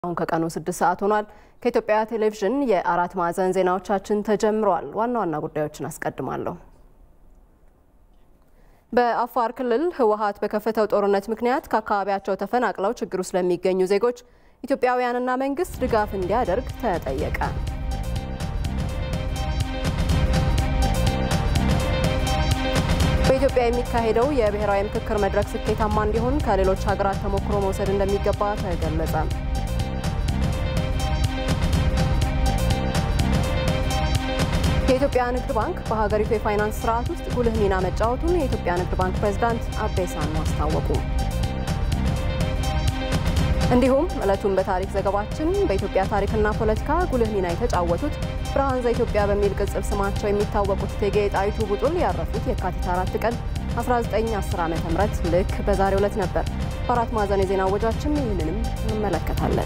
አሁን ከቀኑ ስድስት ሰዓት ሆኗል። ከኢትዮጵያ ቴሌቪዥን የአራት ማዕዘን ዜናዎቻችን ተጀምረዋል። ዋና ዋና ጉዳዮችን አስቀድማለሁ። በአፋር ክልል ህወሓት በከፈተው ጦርነት ምክንያት ከአካባቢያቸው ተፈናቅለው ችግር ውስጥ ለሚገኙ ዜጎች ኢትዮጵያውያንና መንግስት ድጋፍ እንዲያደርግ ተጠየቀ። በኢትዮጵያ የሚካሄደው የብሔራዊ ምክክር መድረክ ስኬታማ እንዲሆን ከሌሎች ሀገራት ተሞክሮ መውሰድ እንደሚገባ ተገለጸ። የኢትዮጵያ ንግድ ባንክ በሀገሪቱ የፋይናንስ ስርዓት ውስጥ ጉልህ ሚና መጫወቱን የኢትዮጵያ ንግድ ባንክ ፕሬዝዳንት አቤ ሳኖ አስታወቁ። እንዲሁም ዕለቱን በታሪክ ዘገባችን በኢትዮጵያ ታሪክና ፖለቲካ ጉልህ ሚና የተጫወቱት ብርሃን ዘኢትዮጵያ በሚል ቅጽል ስማቸው የሚታወቁት እቴጌ ጣይቱ ቡጡል ያረፉት የካቲት አራት ቀን 1910 ዓ ም ልክ በዛሬው ዕለት ነበር። በአራት ማዕዘን የዜና ወጃችን ይህንንም እንመለከታለን።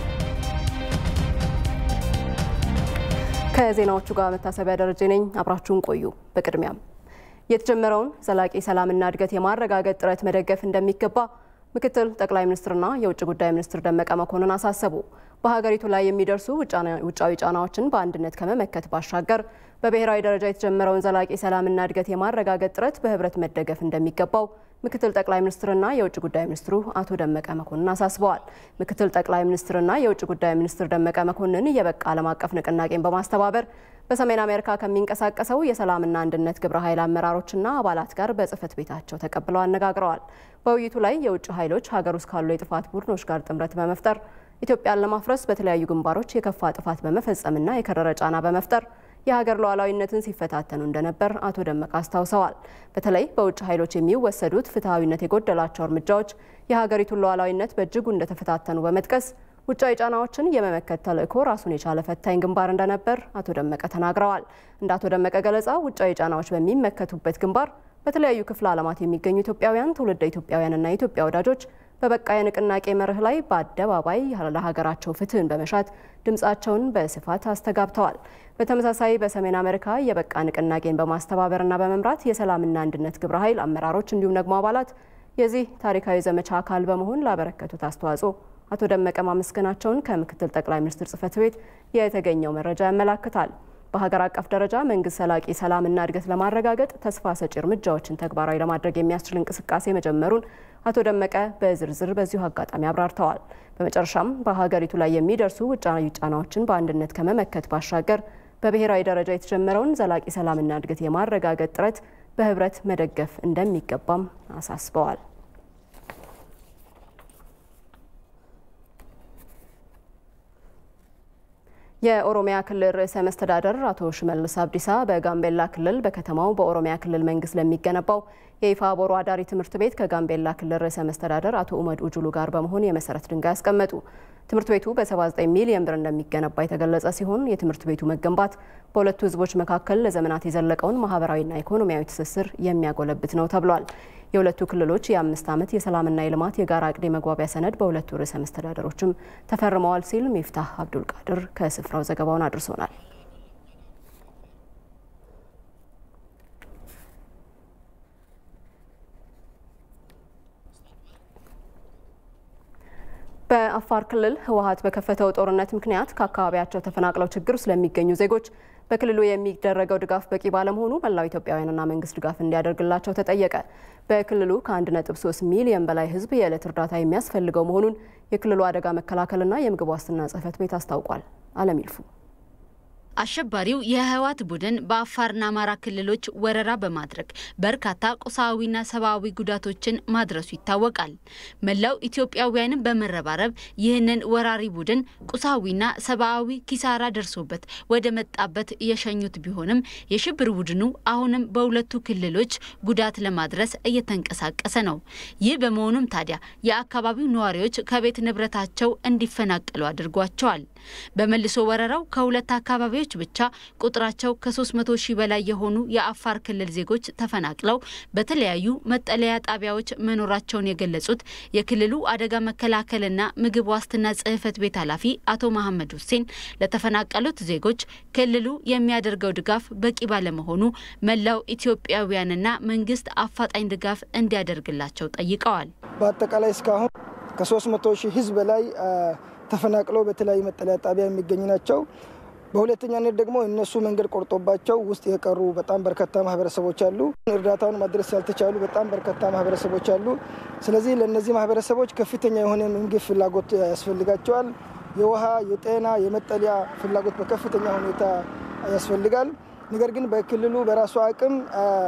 ከዜናዎቹ ጋር መታሰቢያ ደረጀ ነኝ። አብራችሁን ቆዩ። በቅድሚያም የተጀመረውን ዘላቂ ሰላምና እድገት የማረጋገጥ ጥረት መደገፍ እንደሚገባ ምክትል ጠቅላይ ሚኒስትርና የውጭ ጉዳይ ሚኒስትር ደመቀ መኮንን አሳሰቡ። በሀገሪቱ ላይ የሚደርሱ ውጫዊ ጫናዎችን በአንድነት ከመመከት ባሻገር በብሔራዊ ደረጃ የተጀመረውን ዘላቂ ሰላምና እድገት የማረጋገጥ ጥረት በህብረት መደገፍ እንደሚገባው ምክትል ጠቅላይ ሚኒስትርና የውጭ ጉዳይ ሚኒስትሩ አቶ ደመቀ መኮንን አሳስበዋል። ምክትል ጠቅላይ ሚኒስትርና የውጭ ጉዳይ ሚኒስትር ደመቀ መኮንን የበቃ ዓለም አቀፍ ንቅናቄን በማስተባበር በሰሜን አሜሪካ ከሚንቀሳቀሰው የሰላምና አንድነት ግብረ ኃይል አመራሮችና አባላት ጋር በጽህፈት ቤታቸው ተቀብለው አነጋግረዋል። በውይይቱ ላይ የውጭ ኃይሎች ሀገር ውስጥ ካሉ የጥፋት ቡድኖች ጋር ጥምረት በመፍጠር ኢትዮጵያን ለማፍረስ በተለያዩ ግንባሮች የከፋ ጥፋት በመፈጸምና የከረረ ጫና በመፍጠር የሀገር ሉዓላዊነትን ሲፈታተኑ እንደነበር አቶ ደመቀ አስታውሰዋል። በተለይ በውጭ ኃይሎች የሚወሰዱት ፍትሐዊነት የጎደላቸው እርምጃዎች የሀገሪቱን ሉዓላዊነት በእጅጉ እንደተፈታተኑ በመጥቀስ ውጫዊ ጫናዎችን የመመከት ተልዕኮ ራሱን የቻለ ፈታኝ ግንባር እንደነበር አቶ ደመቀ ተናግረዋል። እንደ አቶ ደመቀ ገለጻ ውጫዊ ጫናዎች በሚመከቱበት ግንባር በተለያዩ ክፍለ ዓለማት የሚገኙ ኢትዮጵያውያን፣ ትውልደ ኢትዮጵያውያንና የኢትዮጵያ ወዳጆች በበቃ የንቅናቄ መርህ ላይ በአደባባይ ለሀገራቸው ፍትህን በመሻት ድምፃቸውን በስፋት አስተጋብተዋል። በተመሳሳይ በሰሜን አሜሪካ የበቃ ንቅናቄን በማስተባበርና በመምራት የሰላምና አንድነት ግብረ ኃይል አመራሮች እንዲሁም ደግሞ አባላት የዚህ ታሪካዊ ዘመቻ አካል በመሆን ላበረከቱት አስተዋጽኦ አቶ ደመቀ ማመስገናቸውን ከምክትል ጠቅላይ ሚኒስትር ጽህፈት ቤት የተገኘው መረጃ ያመላክታል። በሀገር አቀፍ ደረጃ መንግስት ዘላቂ ሰላምና እድገት ለማረጋገጥ ተስፋ ሰጪ እርምጃዎችን ተግባራዊ ለማድረግ የሚያስችል እንቅስቃሴ መጀመሩን አቶ ደመቀ በዝርዝር በዚሁ አጋጣሚ አብራርተዋል። በመጨረሻም በሀገሪቱ ላይ የሚደርሱ ውጫዊ ጫናዎችን በአንድነት ከመመከት ባሻገር በብሔራዊ ደረጃ የተጀመረውን ዘላቂ ሰላምና እድገት የማረጋገጥ ጥረት በህብረት መደገፍ እንደሚገባም አሳስበዋል። የኦሮሚያ ክልል ርዕሰ መስተዳደር አቶ ሽመልስ አብዲሳ በጋምቤላ ክልል በከተማው በኦሮሚያ ክልል መንግስት ለሚገነባው የይፋ ቦሮ አዳሪ ትምህርት ቤት ከጋምቤላ ክልል ርዕሰ መስተዳደር አቶ ኡመድ ኡጁሉ ጋር በመሆን የመሰረት ድንጋይ ያስቀመጡ። ትምህርት ቤቱ በ79 ሚሊዮን ብር እንደሚገነባ የተገለጸ ሲሆን የትምህርት ቤቱ መገንባት በሁለቱ ህዝቦች መካከል ለዘመናት የዘለቀውን ማህበራዊና ኢኮኖሚያዊ ትስስር የሚያጎለብት ነው ተብሏል። የሁለቱ ክልሎች የአምስት ዓመት የሰላምና የልማት የጋራ እቅድ የመግባቢያ ሰነድ በሁለቱ ርዕሰ መስተዳደሮችም ተፈርመዋል ሲል ሚፍታህ አብዱል ቃድር ከስፍራው ዘገባውን አድርሶናል። በአፋር ክልል ህወሓት በከፈተው ጦርነት ምክንያት ከአካባቢያቸው ተፈናቅለው ችግር ስለሚገኙ ዜጎች በክልሉ የሚደረገው ድጋፍ በቂ ባለመሆኑ መላው ኢትዮጵያውያንና መንግስት ድጋፍ እንዲያደርግላቸው ተጠየቀ። በክልሉ ከ1.3 ሚሊዮን በላይ ህዝብ የዕለት እርዳታ የሚያስፈልገው መሆኑን የክልሉ አደጋ መከላከልና የምግብ ዋስትና ጽህፈት ቤት አስታውቋል። አለም ይልፉ አሸባሪው የህወሓት ቡድን በአፋርና አማራ ክልሎች ወረራ በማድረግ በርካታ ቁሳዊና ሰብአዊ ጉዳቶችን ማድረሱ ይታወቃል። መላው ኢትዮጵያውያንን በመረባረብ ይህንን ወራሪ ቡድን ቁሳዊና ሰብአዊ ኪሳራ ደርሶበት ወደ መጣበት የሸኙት ቢሆንም የሽብር ቡድኑ አሁንም በሁለቱ ክልሎች ጉዳት ለማድረስ እየተንቀሳቀሰ ነው። ይህ በመሆኑም ታዲያ የአካባቢው ነዋሪዎች ከቤት ንብረታቸው እንዲፈናቀሉ አድርጓቸዋል። በመልሶ ወረራው ከሁለት አካባቢዎች ብቻ ቁጥራቸው ከ300 ሺህ በላይ የሆኑ የአፋር ክልል ዜጎች ተፈናቅለው በተለያዩ መጠለያ ጣቢያዎች መኖራቸውን የገለጹት የክልሉ አደጋ መከላከልና ምግብ ዋስትና ጽሕፈት ቤት ኃላፊ አቶ መሐመድ ሁሴን ለተፈናቀሉት ዜጎች ክልሉ የሚያደርገው ድጋፍ በቂ ባለመሆኑ መላው ኢትዮጵያውያንና መንግስት አፋጣኝ ድጋፍ እንዲያደርግላቸው ጠይቀዋል። በአጠቃላይ እስካሁን ከ300 ሺህ ህዝብ በላይ ተፈናቅለው በተለያዩ መጠለያ ጣቢያ የሚገኙ ናቸው። በሁለተኛነት ደግሞ እነሱ መንገድ ቆርጦባቸው ውስጥ የቀሩ በጣም በርካታ ማህበረሰቦች አሉ። እርዳታውን ማድረስ ያልተቻሉ በጣም በርካታ ማህበረሰቦች አሉ። ስለዚህ ለእነዚህ ማህበረሰቦች ከፍተኛ የሆነ ምግብ ፍላጎት ያስፈልጋቸዋል። የውሃ፣ የጤና፣ የመጠለያ ፍላጎት በከፍተኛ ሁኔታ ያስፈልጋል። ነገር ግን በክልሉ በራሱ አቅም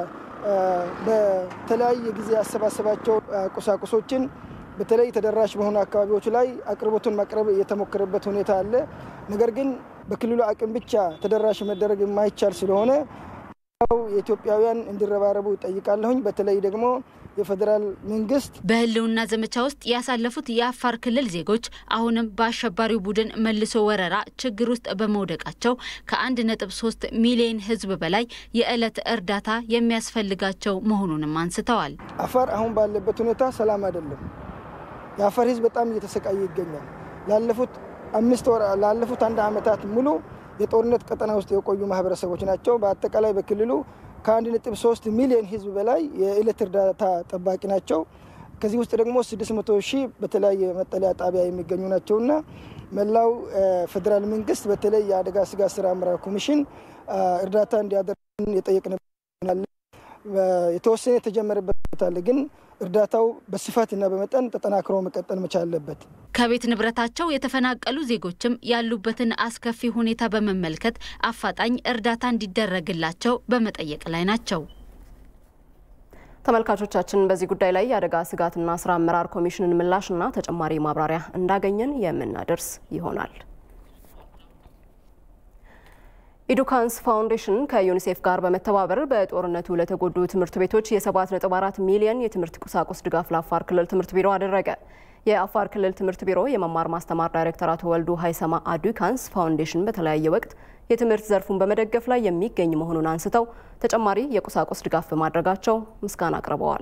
በተለያየ ጊዜ ያሰባሰባቸው ቁሳቁሶችን በተለይ ተደራሽ በሆኑ አካባቢዎች ላይ አቅርቦቱን ማቅረብ የተሞከረበት ሁኔታ አለ። ነገር ግን በክልሉ አቅም ብቻ ተደራሽ መደረግ የማይቻል ስለሆነ የኢትዮጵያውያን እንዲረባረቡ ይጠይቃለሁኝ። በተለይ ደግሞ የፌዴራል መንግስት በህልውና ዘመቻ ውስጥ ያሳለፉት የአፋር ክልል ዜጎች አሁንም በአሸባሪው ቡድን መልሶ ወረራ ችግር ውስጥ በመውደቃቸው ከአንድ ነጥብ ሶስት ሚሊዮን ህዝብ በላይ የዕለት እርዳታ የሚያስፈልጋቸው መሆኑንም አንስተዋል። አፋር አሁን ባለበት ሁኔታ ሰላም አይደለም። የአፋር ህዝብ በጣም እየተሰቃየ ይገኛል። ላለፉት አምስት ወር ላለፉት አንድ ዓመታት ሙሉ የጦርነት ቀጠና ውስጥ የቆዩ ማህበረሰቦች ናቸው። በአጠቃላይ በክልሉ ከአንድ ነጥብ ሶስት ሚሊዮን ህዝብ በላይ የዕለት እርዳታ ጠባቂ ናቸው። ከዚህ ውስጥ ደግሞ ስድስት መቶ ሺህ በተለያየ መጠለያ ጣቢያ የሚገኙ ናቸውና መላው ፌዴራል መንግስት በተለይ የአደጋ ስጋት ስራ አመራር ኮሚሽን እርዳታ እንዲያደርግ የጠየቅንበት የተወሰነ የተጀመረበት ቦታ አለ ግን እርዳታው በስፋትና በመጠን ተጠናክሮ መቀጠል መቻል አለበት። ከቤት ንብረታቸው የተፈናቀሉ ዜጎችም ያሉበትን አስከፊ ሁኔታ በመመልከት አፋጣኝ እርዳታ እንዲደረግላቸው በመጠየቅ ላይ ናቸው። ተመልካቾቻችን በዚህ ጉዳይ ላይ የአደጋ ስጋትና ስራ አመራር ኮሚሽንን ምላሽና ተጨማሪ ማብራሪያ እንዳገኘን የምናደርስ ይሆናል። ኢዱካንስ ፋውንዴሽን ከዩኒሴፍ ጋር በመተባበር በጦርነቱ ለተጎዱ ትምህርት ቤቶች የ7.4 ሚሊዮን የትምህርት ቁሳቁስ ድጋፍ ለአፋር ክልል ትምህርት ቢሮ አደረገ። የአፋር ክልል ትምህርት ቢሮ የመማር ማስተማር ዳይሬክተር አቶ ወልዱ ሀይሰማ አዱካንስ ፋውንዴሽን በተለያየ ወቅት የትምህርት ዘርፉን በመደገፍ ላይ የሚገኝ መሆኑን አንስተው ተጨማሪ የቁሳቁስ ድጋፍ በማድረጋቸው ምስጋና አቅርበዋል።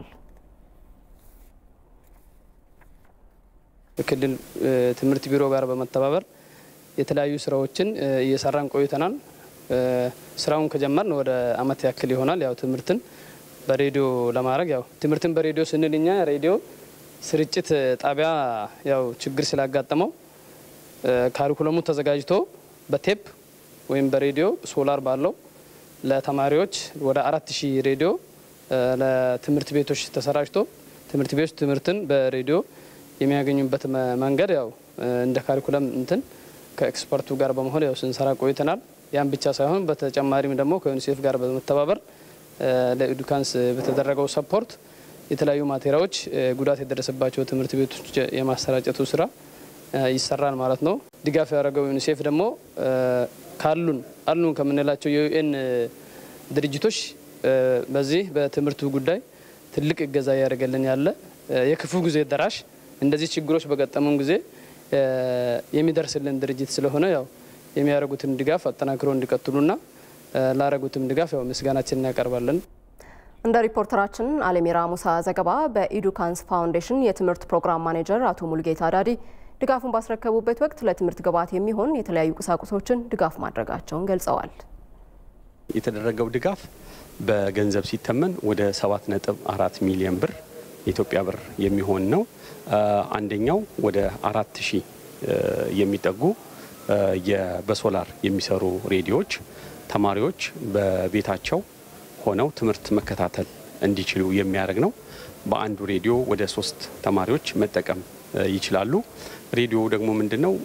ክልል ትምህርት ቢሮ ጋር በመተባበር የተለያዩ ስራዎችን እየሰራን ቆይተናል። ስራውን ከጀመርን ወደ አመት ያክል ይሆናል። ያው ትምህርትን በሬዲዮ ለማድረግ ያው ትምህርትን በሬዲዮ ስንል እኛ ሬዲዮ ስርጭት ጣቢያ ያው ችግር ስላጋጠመው ካሪኩለሙ ተዘጋጅቶ በቴፕ ወይም በሬዲዮ ሶላር ባለው ለተማሪዎች ወደ አራት ሺህ ሬዲዮ ለትምህርት ቤቶች ተሰራጭቶ ትምህርት ቤቶች ትምህርትን በሬዲዮ የሚያገኙበት መንገድ ያው እንደ ካሪኩለም እንትን ከኤክስፐርቱ ጋር በመሆን ያው ስንሰራ ቆይተናል። ያን ብቻ ሳይሆን በተጨማሪም ደግሞ ከዩኒሴፍ ጋር በመተባበር ለኢዱካንስ በተደረገው ሰፖርት የተለያዩ ማቴሪያሎች ጉዳት የደረሰባቸው ትምህርት ቤቶች የማሰራጨቱ ስራ ይሰራል ማለት ነው። ድጋፍ ያደረገው ዩኒሴፍ ደግሞ ካሉን አሉን ከምንላቸው የዩኤን ድርጅቶች በዚህ በትምህርቱ ጉዳይ ትልቅ እገዛ እያደረገልን ያለ የክፉ ጊዜ ደራሽ እንደዚህ ችግሮች በገጠሙን ጊዜ የሚደርስልን ድርጅት ስለሆነ ያው የሚያደርጉትን ድጋፍ አጠናክሮ እንዲቀጥሉና ላደረጉትም ድጋፍ ያው ምስጋናችን እናቀርባለን። እንደ ሪፖርተራችን አለሚራ ሙሳ ዘገባ በኢዱካንስ ፋውንዴሽን የትምህርት ፕሮግራም ማኔጀር አቶ ሙልጌታ ዳዲ ድጋፉን ባስረከቡበት ወቅት ለትምህርት ግብዓት የሚሆን የተለያዩ ቁሳቁሶችን ድጋፍ ማድረጋቸውን ገልጸዋል። የተደረገው ድጋፍ በገንዘብ ሲተመን ወደ 7.4 ሚሊዮን ብር የኢትዮጵያ ብር የሚሆን ነው። አንደኛው ወደ አራት ሺህ የሚጠጉ በሶላር የሚሰሩ ሬዲዮዎች ተማሪዎች በቤታቸው ሆነው ትምህርት መከታተል እንዲችሉ የሚያደርግ ነው። በአንዱ ሬዲዮ ወደ ሶስት ተማሪዎች መጠቀም ይችላሉ። ሬዲዮ ደግሞ ምንድን ነው?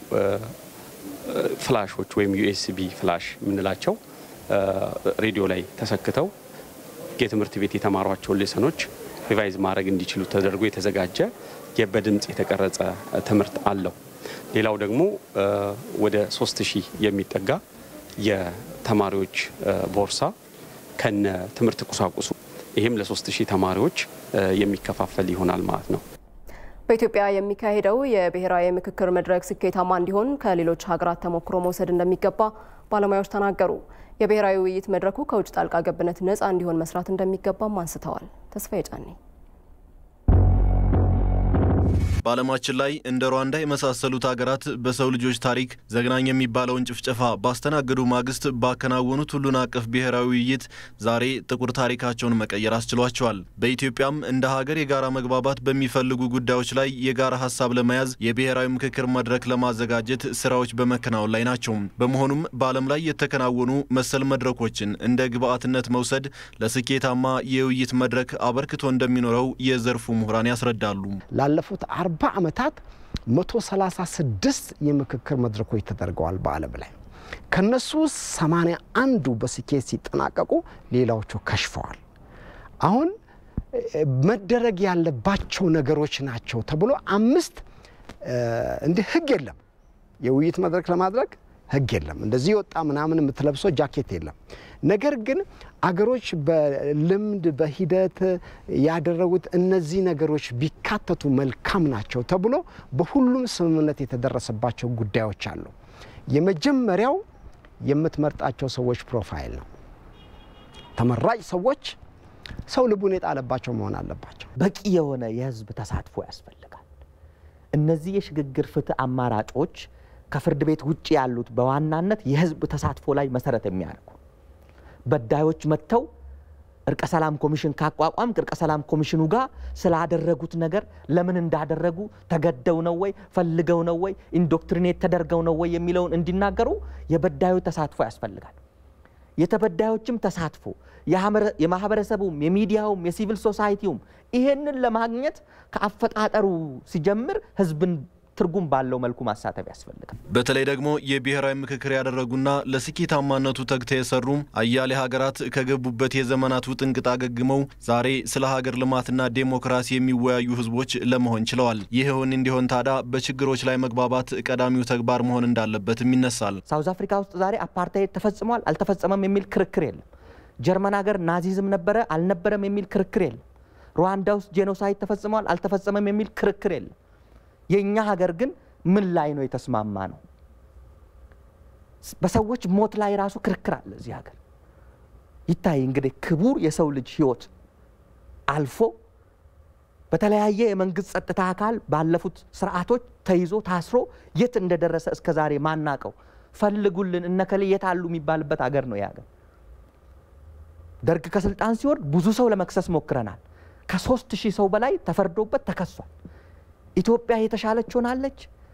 ፍላሾች ወይም ዩኤስቢ ፍላሽ የምንላቸው ሬዲዮ ላይ ተሰክተው የትምህርት ቤት የተማሯቸውን ሌሰኖች ሪቫይዝ ማድረግ እንዲችሉ ተደርጎ የተዘጋጀ በድምፅ የተቀረጸ ትምህርት አለው። ሌላው ደግሞ ወደ ሶስት ሺህ የሚጠጋ የተማሪዎች ቦርሳ ከነ ትምህርት ቁሳቁሱ ይህም ለሶስት ሺህ ተማሪዎች የሚከፋፈል ይሆናል ማለት ነው። በኢትዮጵያ የሚካሄደው የብሔራዊ ምክክር መድረክ ስኬታማ እንዲሆን ከሌሎች ሀገራት ተሞክሮ መውሰድ እንደሚገባ ባለሙያዎች ተናገሩ። የብሔራዊ ውይይት መድረኩ ከውጭ ጣልቃ ገብነት ነፃ እንዲሆን መስራት እንደሚገባም አንስተዋል። ተስፋዬ ጫኔ በዓለማችን ላይ እንደ ሩዋንዳ የመሳሰሉት ሀገራት በሰው ልጆች ታሪክ ዘግናኝ የሚባለውን ጭፍጨፋ ባስተናገዱ ማግስት ባከናወኑት ሁሉን አቀፍ ብሔራዊ ውይይት ዛሬ ጥቁር ታሪካቸውን መቀየር አስችሏቸዋል። በኢትዮጵያም እንደ ሀገር የጋራ መግባባት በሚፈልጉ ጉዳዮች ላይ የጋራ ሀሳብ ለመያዝ የብሔራዊ ምክክር መድረክ ለማዘጋጀት ስራዎች በመከናወን ላይ ናቸው። በመሆኑም በዓለም ላይ የተከናወኑ መሰል መድረኮችን እንደ ግብዓትነት መውሰድ ለስኬታማ የውይይት መድረክ አበርክቶ እንደሚኖረው የዘርፉ ምሁራን ያስረዳሉ። ላለፉት አርባ ዓመታት 136 የምክክር መድረኮች ተደርገዋል በዓለም ላይ ከነሱ ውስጥ 81ዱ በስኬት ሲጠናቀቁ ሌላዎቹ ከሽፈዋል። አሁን መደረግ ያለባቸው ነገሮች ናቸው ተብሎ አምስት እንዲህ ህግ የለም። የውይይት መድረክ ለማድረግ ህግ የለም። እንደዚህ ወጣ ምናምን የምትለብሰው ጃኬት የለም። ነገር ግን አገሮች በልምድ በሂደት ያደረጉት እነዚህ ነገሮች ቢካተቱ መልካም ናቸው ተብሎ በሁሉም ስምምነት የተደረሰባቸው ጉዳዮች አሉ። የመጀመሪያው የምትመርጣቸው ሰዎች ፕሮፋይል ነው። ተመራጭ ሰዎች ሰው ልቡን የጣለባቸው መሆን አለባቸው። በቂ የሆነ የህዝብ ተሳትፎ ያስፈልጋል። እነዚህ የሽግግር ፍትህ አማራጮች ከፍርድ ቤት ውጭ ያሉት በዋናነት የህዝብ ተሳትፎ ላይ መሰረት የሚያደርጉ በዳዮች መጥተው እርቀ ሰላም ኮሚሽን ካቋቋም እርቀ ሰላም ኮሚሽኑ ጋር ስላደረጉት ነገር ለምን እንዳደረጉ ተገደው ነው ወይ ፈልገው ነው ወይ ኢንዶክትሪኔት ተደርገው ነው ወይ የሚለውን እንዲናገሩ የበዳዮች ተሳትፎ ያስፈልጋል። የተበዳዮችም ተሳትፎ የማህበረሰቡም፣ የሚዲያውም፣ የሲቪል ሶሳይቲውም ይሄንን ለማግኘት ከአፈጣጠሩ ሲጀምር ህዝብን ትርጉም ባለው መልኩ ማሳተፍ ያስፈልጋል። በተለይ ደግሞ የብሔራዊ ምክክር ያደረጉና ለስኬታማነቱ ተግተው የሰሩ አያሌ ሀገራት ከገቡበት የዘመናት ውጥንቅጥ አገግመው ዛሬ ስለ ሀገር ልማትና ዴሞክራሲ የሚወያዩ ህዝቦች ለመሆን ችለዋል። ይኸውን እንዲሆን ታዲያ በችግሮች ላይ መግባባት ቀዳሚው ተግባር መሆን እንዳለበትም ይነሳል። ሳውዝ አፍሪካ ውስጥ ዛሬ አፓርታይድ ተፈጽሟል አልተፈጸመም የሚል ክርክር የለም። ጀርመን ሀገር ናዚዝም ነበረ አልነበረም የሚል ክርክር የለም። ሩዋንዳ ውስጥ ጄኖሳይድ ተፈጽሟል አልተፈጸመም የሚል ክርክር የለም። የእኛ ሀገር ግን ምን ላይ ነው የተስማማ ነው? በሰዎች ሞት ላይ ራሱ ክርክር አለ እዚህ ሀገር። ይታይ እንግዲህ ክቡር የሰው ልጅ ህይወት አልፎ በተለያየ የመንግስት ጸጥታ አካል ባለፉት ስርዓቶች ተይዞ ታስሮ የት እንደደረሰ እስከ ዛሬ ማናቀው ፈልጉልን እነከሌ የት አሉ የሚባልበት ሀገር ነው የሀገር። ደርግ ከስልጣን ሲወርድ ብዙ ሰው ለመክሰስ ሞክረናል። ከሶስት ሺህ ሰው በላይ ተፈርዶበት ተከሷል። ኢትዮጵያ የተሻለች ሆናለች?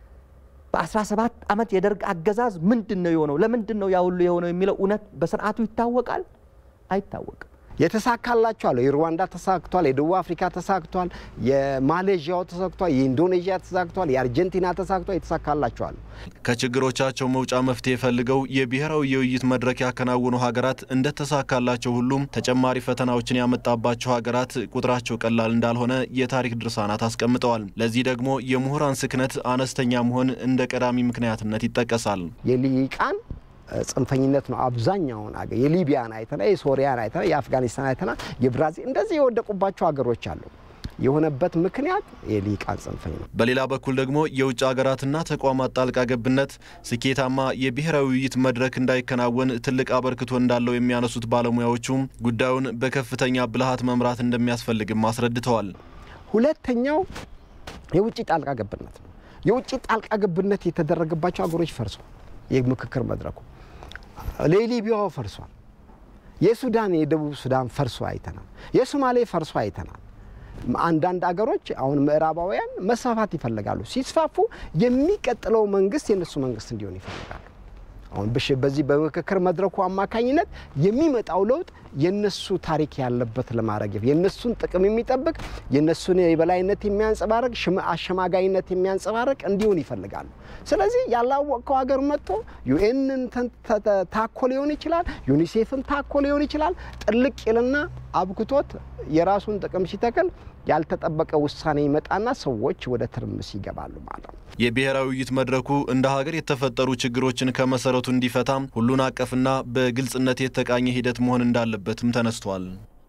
በ17 ዓመት የደርግ አገዛዝ ምንድን ነው የሆነው? ለምንድን ነው ያ ሁሉ የሆነው የሚለው እውነት በስርዓቱ ይታወቃል? አይታወቅም። የተሳካላቸው አለ። የሩዋንዳ ተሳክቷል፣ የደቡብ አፍሪካ ተሳክቷል፣ የማሌዥያው ተሳክቷል፣ የኢንዶኔዥያ ተሳክቷል፣ የአርጀንቲና ተሳክቷል። የተሳካላቸዋል። ከችግሮቻቸው መውጫ መፍትሄ ፈልገው የብሔራዊ የውይይት መድረክ ያከናወኑ ሀገራት እንደተሳካላቸው ሁሉም ተጨማሪ ፈተናዎችን ያመጣባቸው ሀገራት ቁጥራቸው ቀላል እንዳልሆነ የታሪክ ድርሳናት አስቀምጠዋል። ለዚህ ደግሞ የምሁራን ስክነት አነስተኛ መሆን እንደ ቀዳሚ ምክንያትነት ይጠቀሳል። የልሂቃን ጽንፈኝነት ነው። አብዛኛውን አገር የሊቢያን አይተና፣ የሶሪያን አይተና፣ የአፍጋኒስታን አይተና፣ የብራዚል እንደዚህ የወደቁባቸው ሀገሮች አሉ። የሆነበት ምክንያት የልሂቃን ጽንፈኝ ነው። በሌላ በኩል ደግሞ የውጭ ሀገራትና ተቋማት ጣልቃ ገብነት ስኬታማ የብሔራዊ ውይይት መድረክ እንዳይከናወን ትልቅ አበርክቶ እንዳለው የሚያነሱት ባለሙያዎቹም ጉዳዩን በከፍተኛ ብልሃት መምራት እንደሚያስፈልግም አስረድተዋል። ሁለተኛው የውጭ ጣልቃ ገብነት ነው። የውጭ ጣልቃ ገብነት የተደረገባቸው ሀገሮች ፈርሷል። የምክክር መድረኩ የሊቢያው ፈርሷል። የሱዳን የደቡብ ሱዳን ፈርሶ አይተናል። የሶማሌ ፈርሶ አይተናል። አንዳንድ አገሮች አሁን ምዕራባውያን መስፋፋት ይፈልጋሉ። ሲስፋፉ የሚቀጥለው መንግስት የእነሱ መንግስት እንዲሆን ይፈልጋሉ። አሁን በዚህ በምክክር መድረኩ አማካኝነት የሚመጣው ለውጥ የነሱ ታሪክ ያለበት ለማድረግ የነሱን ጥቅም የሚጠብቅ የነሱን የበላይነት የሚያንጸባርቅ አሸማጋይነት የሚያንጸባርቅ እንዲሆን ይፈልጋሉ። ስለዚህ ያላወቅከው ሀገር መጥቶ ዩኤንን ታኮ ሊሆን ይችላል፣ ዩኒሴፍን ታኮ ሊሆን ይችላል። ጥልቅ ይልና አብክቶት የራሱን ጥቅም ሲተክል ያልተጠበቀ ውሳኔ ይመጣና ሰዎች ወደ ትርምስ ይገባሉ ማለት ነው። የብሔራዊ ውይይት መድረኩ እንደ ሀገር የተፈጠሩ ችግሮችን ከመሰረቱ እንዲፈታም ሁሉን አቀፍና በግልጽነት የተቃኘ ሂደት መሆን እንዳለበትም ተነስቷል።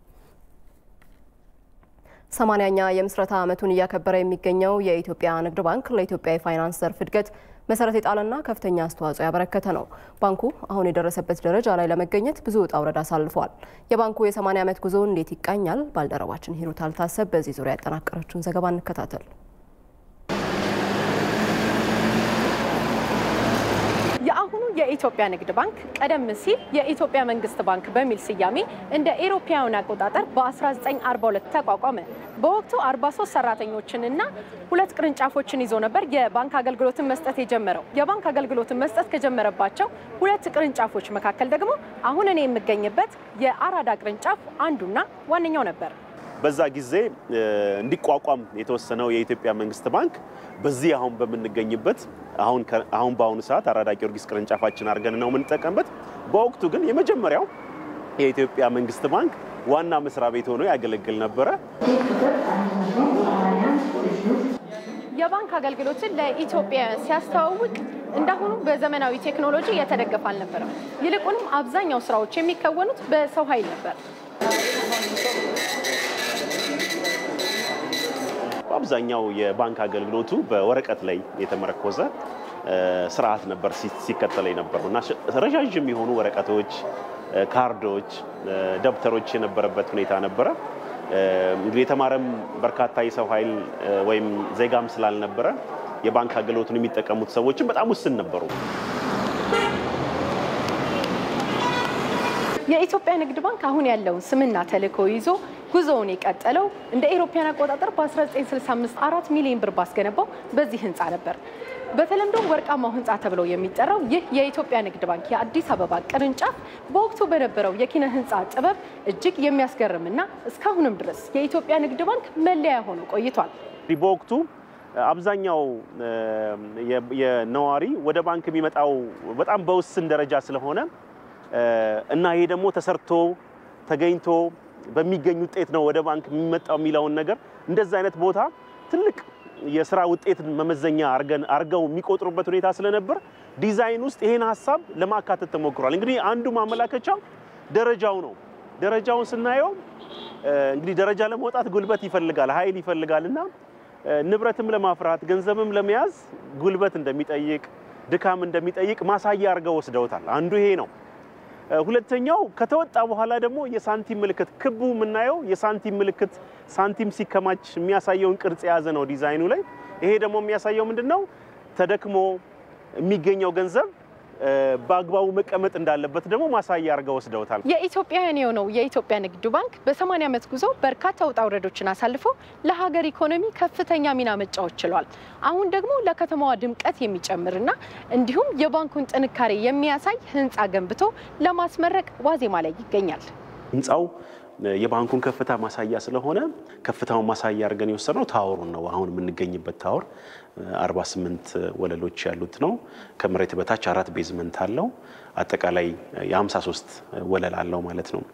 ሰማንያኛ የምስረታ ዓመቱን እያከበረ የሚገኘው የኢትዮጵያ ንግድ ባንክ ለኢትዮጵያ የፋይናንስ ዘርፍ እድገት መሰረት የጣለና ከፍተኛ አስተዋጽኦ ያበረከተ ነው። ባንኩ አሁን የደረሰበት ደረጃ ላይ ለመገኘት ብዙ ውጣ ውረድ አሳልፏል። የባንኩ የ80 ዓመት ጉዞ እንዴት ይቃኛል? ባልደረባችን ሂሩት አልታሰብ በዚህ ዙሪያ ያጠናቀረችውን ዘገባ እንከታተል። የኢትዮጵያ ንግድ ባንክ ቀደም ሲል የኢትዮጵያ መንግስት ባንክ በሚል ስያሜ እንደ ኤሮፓውያን አቆጣጠር በ1942 ተቋቋመ። በወቅቱ 43 ሰራተኞችንና ሁለት ቅርንጫፎችን ይዞ ነበር የባንክ አገልግሎትን መስጠት የጀመረው። የባንክ አገልግሎትን መስጠት ከጀመረባቸው ሁለት ቅርንጫፎች መካከል ደግሞ አሁን እኔ የምገኝበት የአራዳ ቅርንጫፍ አንዱና ዋነኛው ነበር። በዛ ጊዜ እንዲቋቋም የተወሰነው የኢትዮጵያ መንግስት ባንክ በዚህ አሁን በምንገኝበት አሁን አሁን በአሁኑ ሰዓት አራዳ ጊዮርጊስ ቅርንጫፋችን አድርገን ነው የምንጠቀምበት። በወቅቱ ግን የመጀመሪያው የኢትዮጵያ መንግስት ባንክ ዋና መስሪያ ቤት ሆኖ ያገለግል ነበረ። የባንክ አገልግሎትን ለኢትዮጵያውያን ሲያስተዋውቅ እንዳሁኑ በዘመናዊ ቴክኖሎጂ የተደገፈ አልነበረም። ይልቁንም አብዛኛው ስራዎች የሚከወኑት በሰው ኃይል ነበር። በአብዛኛው የባንክ አገልግሎቱ በወረቀት ላይ የተመረኮዘ ስርዓት ነበር ሲከተል የነበረው እና ረዣዥም የሆኑ ወረቀቶች፣ ካርዶች፣ ደብተሮች የነበረበት ሁኔታ ነበረ። እንግዲህ የተማረም በርካታ የሰው ኃይል ወይም ዜጋም ስላልነበረ የባንክ አገልግሎቱን የሚጠቀሙት ሰዎችም በጣም ውስን ነበሩ። የኢትዮጵያ ንግድ ባንክ አሁን ያለውን ስምና ተልዕኮ ይዞ ጉዞውን የቀጠለው እንደ ኤሮፓያን አቆጣጠር በ1965 አራት ሚሊዮን ብር ባስገነባው በዚህ ህንፃ ነበር። በተለምዶ ወርቃማው ህንፃ ተብሎ የሚጠራው ይህ የኢትዮጵያ ንግድ ባንክ የአዲስ አበባ ቅርንጫፍ በወቅቱ በነበረው የኪነ ህንፃ ጥበብ እጅግ የሚያስገርምና እስካሁንም ድረስ የኢትዮጵያ ንግድ ባንክ መለያ ሆኖ ቆይቷል። በወቅቱ አብዛኛው የነዋሪ ወደ ባንክ የሚመጣው በጣም በውስን ደረጃ ስለሆነ እና ይሄ ደግሞ ተሰርቶ ተገኝቶ በሚገኝ ውጤት ነው ወደ ባንክ የሚመጣው የሚለውን ነገር እንደዛ አይነት ቦታ ትልቅ የስራ ውጤትን መመዘኛ አርገው የሚቆጥሩበት ሁኔታ ስለነበር ዲዛይን ውስጥ ይሄን ሀሳብ ለማካተት ተሞክሯል። እንግዲህ አንዱ ማመላከቻው ደረጃው ነው። ደረጃውን ስናየው እንግዲህ ደረጃ ለመውጣት ጉልበት ይፈልጋል፣ ኃይል ይፈልጋል እና ንብረትም ለማፍራት ገንዘብም ለመያዝ ጉልበት እንደሚጠይቅ ድካም እንደሚጠይቅ ማሳያ አድርገው ወስደውታል። አንዱ ይሄ ነው። ሁለተኛው ከተወጣ በኋላ ደግሞ የሳንቲም ምልክት ክቡ የምናየው የሳንቲም ምልክት ሳንቲም ሲከማች የሚያሳየውን ቅርጽ የያዘ ነው ዲዛይኑ ላይ። ይሄ ደግሞ የሚያሳየው ምንድን ነው? ተደክሞ የሚገኘው ገንዘብ በአግባቡ መቀመጥ እንዳለበት ደግሞ ማሳያ አድርገው ወስደውታል። የኢትዮጵያውያን የሆነው የኢትዮጵያ ንግድ ባንክ በ80 ዓመት ጉዞ በርካታ ውጣ ውረዶችን አሳልፎ ለሀገር ኢኮኖሚ ከፍተኛ ሚና መጫወት ችሏል። አሁን ደግሞ ለከተማዋ ድምቀት የሚጨምርና እንዲሁም የባንኩን ጥንካሬ የሚያሳይ ህንፃ ገንብቶ ለማስመረቅ ዋዜማ ላይ ይገኛል። ህንፃው የባንኩን ከፍታ ማሳያ ስለሆነ ከፍታውን ማሳያ አድርገን የወሰድነው ታወሩን ነው። አሁን የምንገኝበት ታወር 48 ወለሎች ያሉት ነው። ከመሬት በታች አራት ቤዝመንት አለው። አጠቃላይ የ53 ወለል አለው ማለት ነው።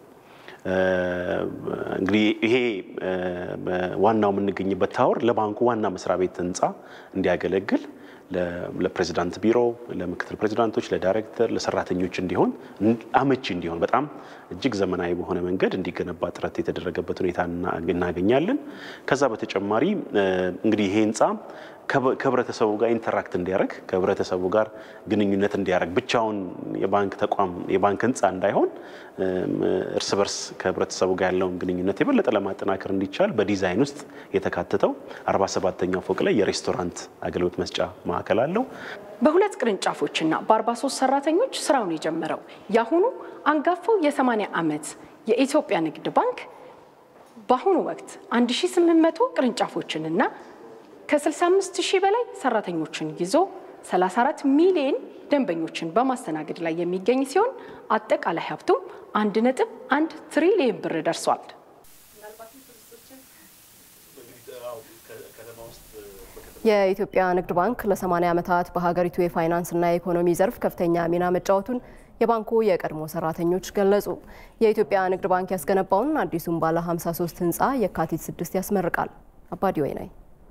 እንግዲህ ይሄ ዋናው የምንገኝበት ታወር ለባንኩ ዋና መስሪያ ቤት ህንፃ እንዲያገለግል ለፕሬዚዳንት ቢሮ፣ ለምክትል ፕሬዚዳንቶች፣ ለዳይሬክተር፣ ለሰራተኞች እንዲሆን አመቺ እንዲሆን በጣም እጅግ ዘመናዊ በሆነ መንገድ እንዲገነባ ጥረት የተደረገበት ሁኔታ እናገኛለን። ከዛ በተጨማሪ እንግዲህ ይሄ ህንፃ ከህብረተሰቡ ጋር ኢንተራክት እንዲያደርግ ከህብረተሰቡ ጋር ግንኙነት እንዲያደርግ ብቻውን የባንክ ተቋም የባንክ ህንፃ እንዳይሆን እርስ በርስ ከህብረተሰቡ ጋር ያለውን ግንኙነት የበለጠ ለማጠናከር እንዲቻል በዲዛይን ውስጥ የተካተተው 47ኛው ፎቅ ላይ የሬስቶራንት አገልግሎት መስጫ ማዕከል አለው። በሁለት ቅርንጫፎችና በ43 ሰራተኞች ስራውን የጀመረው የአሁኑ አንጋፋው የ80 ዓመት የኢትዮጵያ ንግድ ባንክ በአሁኑ ወቅት 1800 ቅርንጫፎችንና ከ65 ሺህ በላይ ሰራተኞችን ይዞ 34 ሚሊዮን ደንበኞችን በማስተናገድ ላይ የሚገኝ ሲሆን አጠቃላይ ሀብቱም 1.1 ትሪሊዮን ብር ደርሷል። የኢትዮጵያ ንግድ ባንክ ለ80 ዓመታት በሀገሪቱ የፋይናንስና የኢኮኖሚ ዘርፍ ከፍተኛ ሚና መጫወቱን የባንኩ የቀድሞ ሰራተኞች ገለጹ። የኢትዮጵያ ንግድ ባንክ ያስገነባውን አዲሱን ባለ 53 ህንፃ የካቲት 6 ያስመርቃል። አባዲ ወይናይ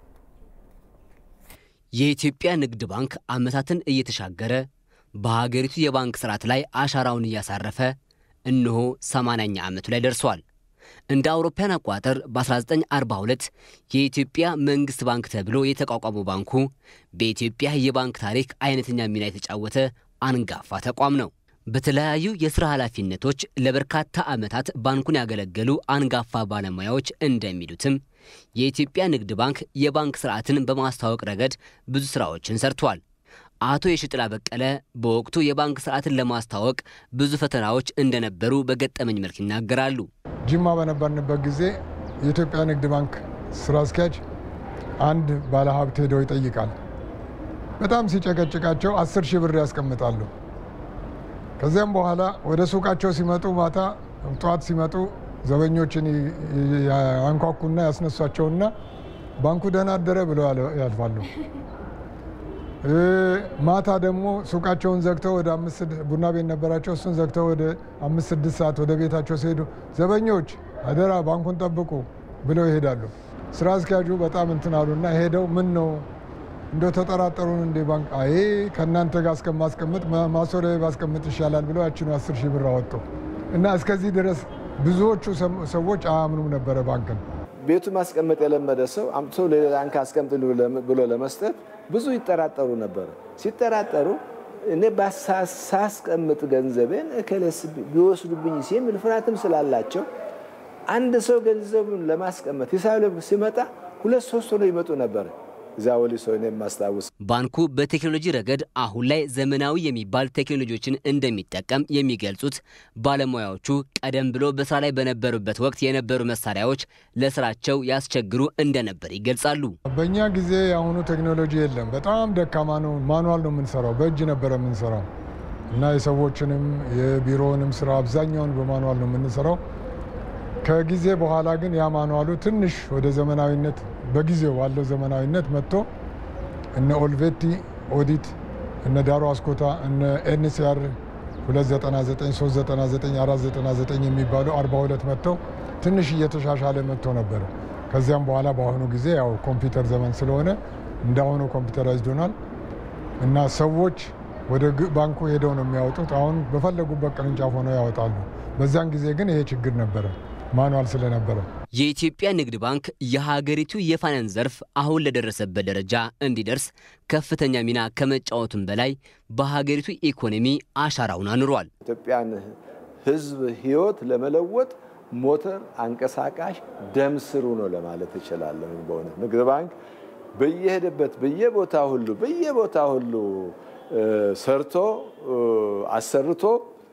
የኢትዮጵያ ንግድ ባንክ ዓመታትን እየተሻገረ በሀገሪቱ የባንክ ስርዓት ላይ አሻራውን እያሳረፈ እነሆ 80ኛ ዓመቱ ላይ ደርሷል። እንደ አውሮፓውያን አቆጣጠር በ1942 የኢትዮጵያ መንግሥት ባንክ ተብሎ የተቋቋመው ባንኩ በኢትዮጵያ የባንክ ታሪክ አይነተኛ ሚና የተጫወተ አንጋፋ ተቋም ነው። በተለያዩ የሥራ ኃላፊነቶች ለበርካታ ዓመታት ባንኩን ያገለገሉ አንጋፋ ባለሙያዎች እንደሚሉትም የኢትዮጵያ ንግድ ባንክ የባንክ ስርዓትን በማስተዋወቅ ረገድ ብዙ ሥራዎችን ሰርቷል። አቶ የሽጥላ በቀለ በወቅቱ የባንክ ስርዓትን ለማስተዋወቅ ብዙ ፈተናዎች እንደነበሩ በገጠመኝ መልክ ይናገራሉ። ጅማ በነበርንበት ጊዜ የኢትዮጵያ ንግድ ባንክ ስራ አስኪያጅ አንድ ባለሀብት ሄደው ይጠይቃል። በጣም ሲጨቀጭቃቸው አስር ሺህ ብር ያስቀምጣሉ። ከዚያም በኋላ ወደ ሱቃቸው ሲመጡ ማታ ጠዋት ሲመጡ ዘበኞችን ያንኳኩና ያስነሷቸውና ባንኩ ደህና አደረ ብለው ያልፋሉ። ማታ ደግሞ ሱቃቸውን ዘግተው ወደ አምስት ቡና ቤት ነበራቸው። እሱን ዘግተው ወደ አምስት ስድስት ሰዓት ወደ ቤታቸው ሲሄዱ ዘበኞች አደራ ባንኩን ጠብቁ ብለው ይሄዳሉ። ስራ አስኪያጁ በጣም እንትን አሉና ሄደው ምን ነው እንደው ተጠራጠሩን እንዴ ባንክ አይ ከእናንተ ጋር እስከማስቀምጥ ማሶሪያ ባስቀምጥ ይሻላል ብለው ያችኑ አስር ሺህ ብር አወጡ እና እስከዚህ ድረስ ብዙዎቹ ሰዎች አያምኑም ነበረ ባንክን። ቤቱ ማስቀመጥ የለመደ ሰው አምጥቶ ሌላ ባንክ አስቀምጥ ብሎ ለመስጠት ብዙ ይጠራጠሩ ነበረ። ሲጠራጠሩ እኔ ሳስቀምጥ ገንዘቤን እከሌስ ቢወስዱብኝ የሚል ፍርሃትም ስላላቸው አንድ ሰው ገንዘቡን ለማስቀመጥ ሂሳብ ሲመጣ ሁለት ሶስት ሆነው ይመጡ ነበረ። እዚያ ወሊሶ እኔ የማስታውስ ባንኩ በቴክኖሎጂ ረገድ አሁን ላይ ዘመናዊ የሚባል ቴክኖሎጂዎችን እንደሚጠቀም የሚገልጹት ባለሙያዎቹ ቀደም ብሎ በስራ ላይ በነበሩበት ወቅት የነበሩ መሳሪያዎች ለስራቸው ያስቸግሩ እንደነበር ይገልጻሉ። በእኛ ጊዜ የአሁኑ ቴክኖሎጂ የለም፣ በጣም ደካማ ነው። ማኑዋል ነው የምንሰራው፣ በእጅ ነበረ የምንሰራው እና የሰዎችንም የቢሮውንም ስራ አብዛኛውን በማኑዋል ነው የምንሰራው። ከጊዜ በኋላ ግን ያ ማኑዋሉ ትንሽ ወደ ዘመናዊነት በጊዜው ባለው ዘመናዊነት መጥቶ እነ ኦልቬቲ ኦዲት፣ እነ ዳሮ አስኮታ፣ እነ ኤንሲአር 299፣ 399፣ 499 የሚባሉ 42 መጥተው ትንሽ እየተሻሻለ መጥቶ ነበረ። ከዚያም በኋላ በአሁኑ ጊዜ ያው ኮምፒውተር ዘመን ስለሆነ እንዳሁኑ ኮምፒውተራይዝድ ሆኗል እና ሰዎች ወደ ባንኩ ሄደው ነው የሚያወጡት። አሁን በፈለጉበት ቅርንጫፍ ሆነው ያወጣሉ። በዚያን ጊዜ ግን ይሄ ችግር ነበረ ማኑዋል ስለነበረ የኢትዮጵያ ንግድ ባንክ የሀገሪቱ የፋይናንስ ዘርፍ አሁን ለደረሰበት ደረጃ እንዲደርስ ከፍተኛ ሚና ከመጫወቱም በላይ በሀገሪቱ ኢኮኖሚ አሻራውን አኑሯል። ኢትዮጵያን ሕዝብ ሕይወት ለመለወጥ ሞተር አንቀሳቃሽ ደም ስሩ ነው ለማለት እችላለሁ። በእውነት ንግድ ባንክ በየሄደበት በየቦታ ሁሉ በየቦታ ሁሉ ሰርቶ አሰርቶ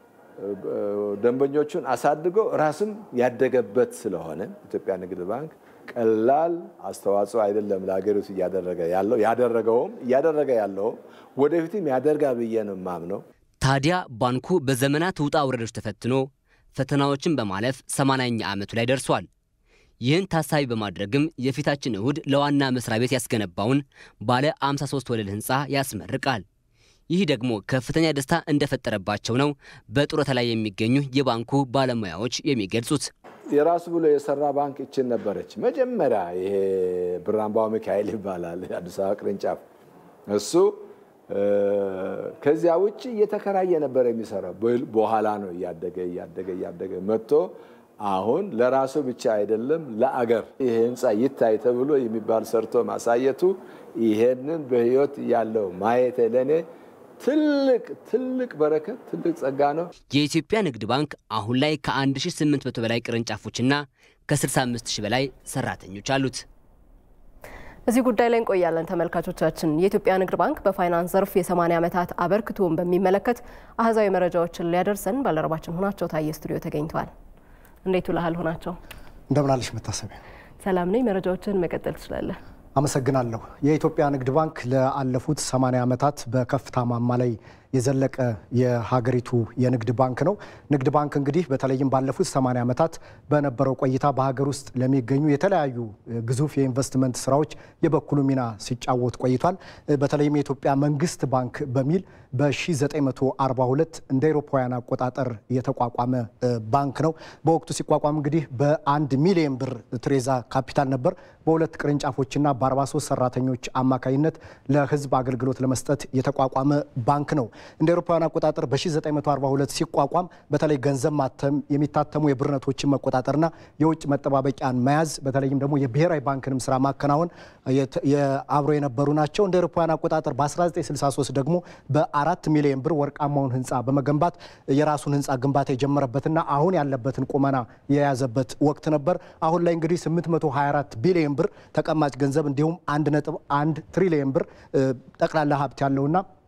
ደንበኞቹን አሳድጎ ራስም ያደገበት ስለሆነ ኢትዮጵያ ንግድ ባንክ ቀላል አስተዋጽኦ አይደለም ለሀገሪቱ እያደረገ ያለው ያደረገውም እያደረገ ያለውም ወደፊትም ያደርጋ ብዬ ነው የማምነው። ታዲያ ባንኩ በዘመናት ውጣ ውረዶች ተፈትኖ ፈተናዎችን በማለፍ ሰማንያኛ ዓመቱ ላይ ደርሷል። ይህን ታሳቢ በማድረግም የፊታችን እሁድ ለዋና መስሪያ ቤት ያስገነባውን ባለ 53 ወለል ህንፃ ያስመርቃል። ይህ ደግሞ ከፍተኛ ደስታ እንደፈጠረባቸው ነው በጡረታ ላይ የሚገኙ የባንኩ ባለሙያዎች የሚገልጹት። የራሱ ብሎ የሰራ ባንክ ይችን ነበረች መጀመሪያ። ይሄ ብራምባው ሚካኤል ይባላል አዲስ አበባ ቅርንጫፍ። እሱ ከዚያ ውጭ እየተከራየ ነበር የሚሰራው። በኋላ ነው እያደገ እያደገ እያደገ መጥቶ አሁን ለራሱ ብቻ አይደለም ለአገር ይሄ ህንፃ ይታይ ተብሎ የሚባል ሰርቶ ማሳየቱ ይሄንን በህይወት ያለው ማየት ለእኔ ትልቅ ትልቅ በረከት ትልቅ ጸጋ ነው። የኢትዮጵያ ንግድ ባንክ አሁን ላይ ከ1800 በላይ ቅርንጫፎችና ከ65000 በላይ ሰራተኞች አሉት። እዚህ ጉዳይ ላይ እንቆያለን ተመልካቾቻችን። የኢትዮጵያ ንግድ ባንክ በፋይናንስ ዘርፍ የ80 ዓመታት አበርክቶን በሚመለከት አህዛዊ መረጃዎችን ሊያደርሰን ባልደረባችን ሆናቸው ታየ ስቱዲዮ ተገኝተዋል። እንዴት ውለሃል ሆናቸው? እንደምናለሽ መታሰቢያ። ሰላም ነኝ። መረጃዎችን መቀጠል ትችላለህ። አመሰግናለሁ። የኢትዮጵያ ንግድ ባንክ ለአለፉት 80 ዓመታት በከፍታ ማማ ላይ የዘለቀ የሀገሪቱ የንግድ ባንክ ነው። ንግድ ባንክ እንግዲህ በተለይም ባለፉት 80 ዓመታት በነበረው ቆይታ በሀገር ውስጥ ለሚገኙ የተለያዩ ግዙፍ የኢንቨስትመንት ስራዎች የበኩሉ ሚና ሲጫወት ቆይቷል። በተለይም የኢትዮጵያ መንግስት ባንክ በሚል በ1942 እንደ አውሮፓውያን አቆጣጠር የተቋቋመ ባንክ ነው። በወቅቱ ሲቋቋም እንግዲህ በአንድ ሚሊዮን ብር ትሬዛ ካፒታል ነበር። በሁለት ቅርንጫፎችና በ43 ሰራተኞች አማካኝነት ለህዝብ አገልግሎት ለመስጠት የተቋቋመ ባንክ ነው። እንደ አውሮፓውያን አቆጣጠር በ1942 ሲቋቋም በተለይ ገንዘብ ማተም፣ የሚታተሙ የብር ኖቶችን መቆጣጠርና የውጭ መጠባበቂያን መያዝ በተለይም ደግሞ የብሔራዊ ባንክንም ስራ ማከናወን አብሮ የነበሩ ናቸው። እንደ አውሮፓውያን አቆጣጠር በ1963 ደግሞ በአራት ሚሊዮን ብር ወርቃማውን ህንፃ በመገንባት የራሱን ህንፃ ግንባታ የጀመረበትና አሁን ያለበትን ቁመና የያዘበት ወቅት ነበር። አሁን ላይ እንግዲህ 824 ቢሊዮን ብር ተቀማጭ ገንዘብ እንዲሁም 1.1 ትሪሊዮን ብር ጠቅላላ ሀብት ያለውና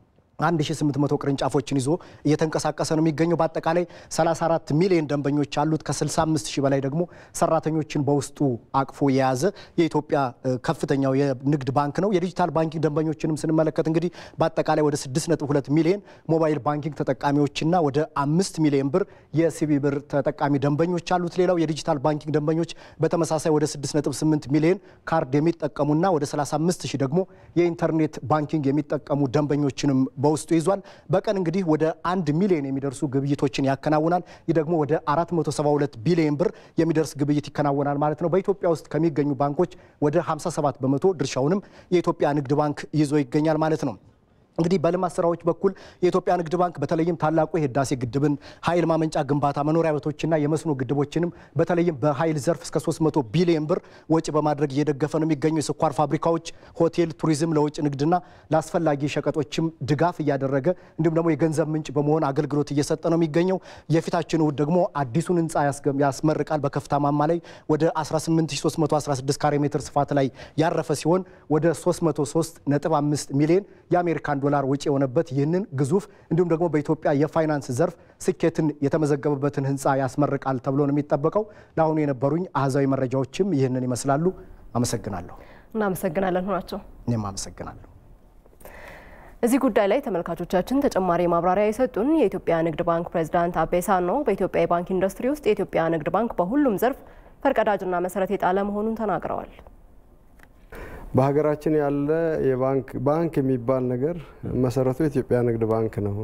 1800 ቅርንጫፎችን ይዞ እየተንቀሳቀሰ ነው የሚገኘው። በአጠቃላይ 34 ሚሊዮን ደንበኞች አሉት። ከ65 ሺህ በላይ ደግሞ ሰራተኞችን በውስጡ አቅፎ የያዘ የኢትዮጵያ ከፍተኛው የንግድ ባንክ ነው። የዲጂታል ባንኪንግ ደንበኞችንም ስንመለከት እንግዲህ በአጠቃላይ ወደ 6.2 ሚሊዮን ሞባይል ባንኪንግ ተጠቃሚዎችና ወደ አምስት ሚሊዮን ብር የሲቢ ብር ተጠቃሚ ደንበኞች አሉት። ሌላው የዲጂታል ባንኪንግ ደንበኞች በተመሳሳይ ወደ 6.8 ሚሊዮን ካርድ የሚጠቀሙና ወደ 35 ሺህ ደግሞ የኢንተርኔት ባንኪንግ የሚጠቀሙ ደንበኞችንም በውስጡ ይዟል። በቀን እንግዲህ ወደ አንድ ሚሊዮን የሚደርሱ ግብይቶችን ያከናውናል። ይህ ደግሞ ወደ 472 ቢሊዮን ብር የሚደርስ ግብይት ይከናወናል ማለት ነው። በኢትዮጵያ ውስጥ ከሚገኙ ባንኮች ወደ 57 በመቶ ድርሻውንም የኢትዮጵያ ንግድ ባንክ ይዞ ይገኛል ማለት ነው። እንግዲህ በልማት ስራዎች በኩል የኢትዮጵያ ንግድ ባንክ በተለይም ታላቁ የህዳሴ ግድብን ኃይል ማመንጫ ግንባታ፣ መኖሪያ ቤቶችና የመስኖ ግድቦችንም በተለይም በኃይል ዘርፍ እስከ 300 ቢሊዮን ብር ወጪ በማድረግ እየደገፈ ነው የሚገኙ የስኳር ፋብሪካዎች፣ ሆቴል፣ ቱሪዝም፣ ለውጭ ንግድና ለአስፈላጊ ሸቀጦችም ድጋፍ እያደረገ እንዲሁም ደግሞ የገንዘብ ምንጭ በመሆን አገልግሎት እየሰጠ ነው የሚገኘው። የፊታችን እሁድ ደግሞ አዲሱን ህንፃ ያስመርቃል። በከፍታ ማማ ላይ ወደ 18316 ካሬ ሜትር ስፋት ላይ ያረፈ ሲሆን ወደ 335 ሚሊዮን የአሜሪካን ዶላር ወጪ የሆነበት ይህንን ግዙፍ እንዲሁም ደግሞ በኢትዮጵያ የፋይናንስ ዘርፍ ስኬትን የተመዘገበበትን ህንፃ ያስመርቃል ተብሎ ነው የሚጠበቀው። ለአሁኑ የነበሩኝ አሃዛዊ መረጃዎችም ይህንን ይመስላሉ። አመሰግናለሁ። እናመሰግናለን ሆናቸው። እኔም አመሰግናለሁ። እዚህ ጉዳይ ላይ ተመልካቾቻችን ተጨማሪ ማብራሪያ የሰጡን የኢትዮጵያ ንግድ ባንክ ፕሬዚዳንት አቤ ሳኖ በኢትዮጵያ የባንክ ኢንዱስትሪ ውስጥ የኢትዮጵያ ንግድ ባንክ በሁሉም ዘርፍ ፈርቀዳጅና መሰረት የጣለ መሆኑን ተናግረዋል። በሀገራችን ያለ የባንክ ባንክ የሚባል ነገር መሰረቱ የኢትዮጵያ ንግድ ባንክ ነው።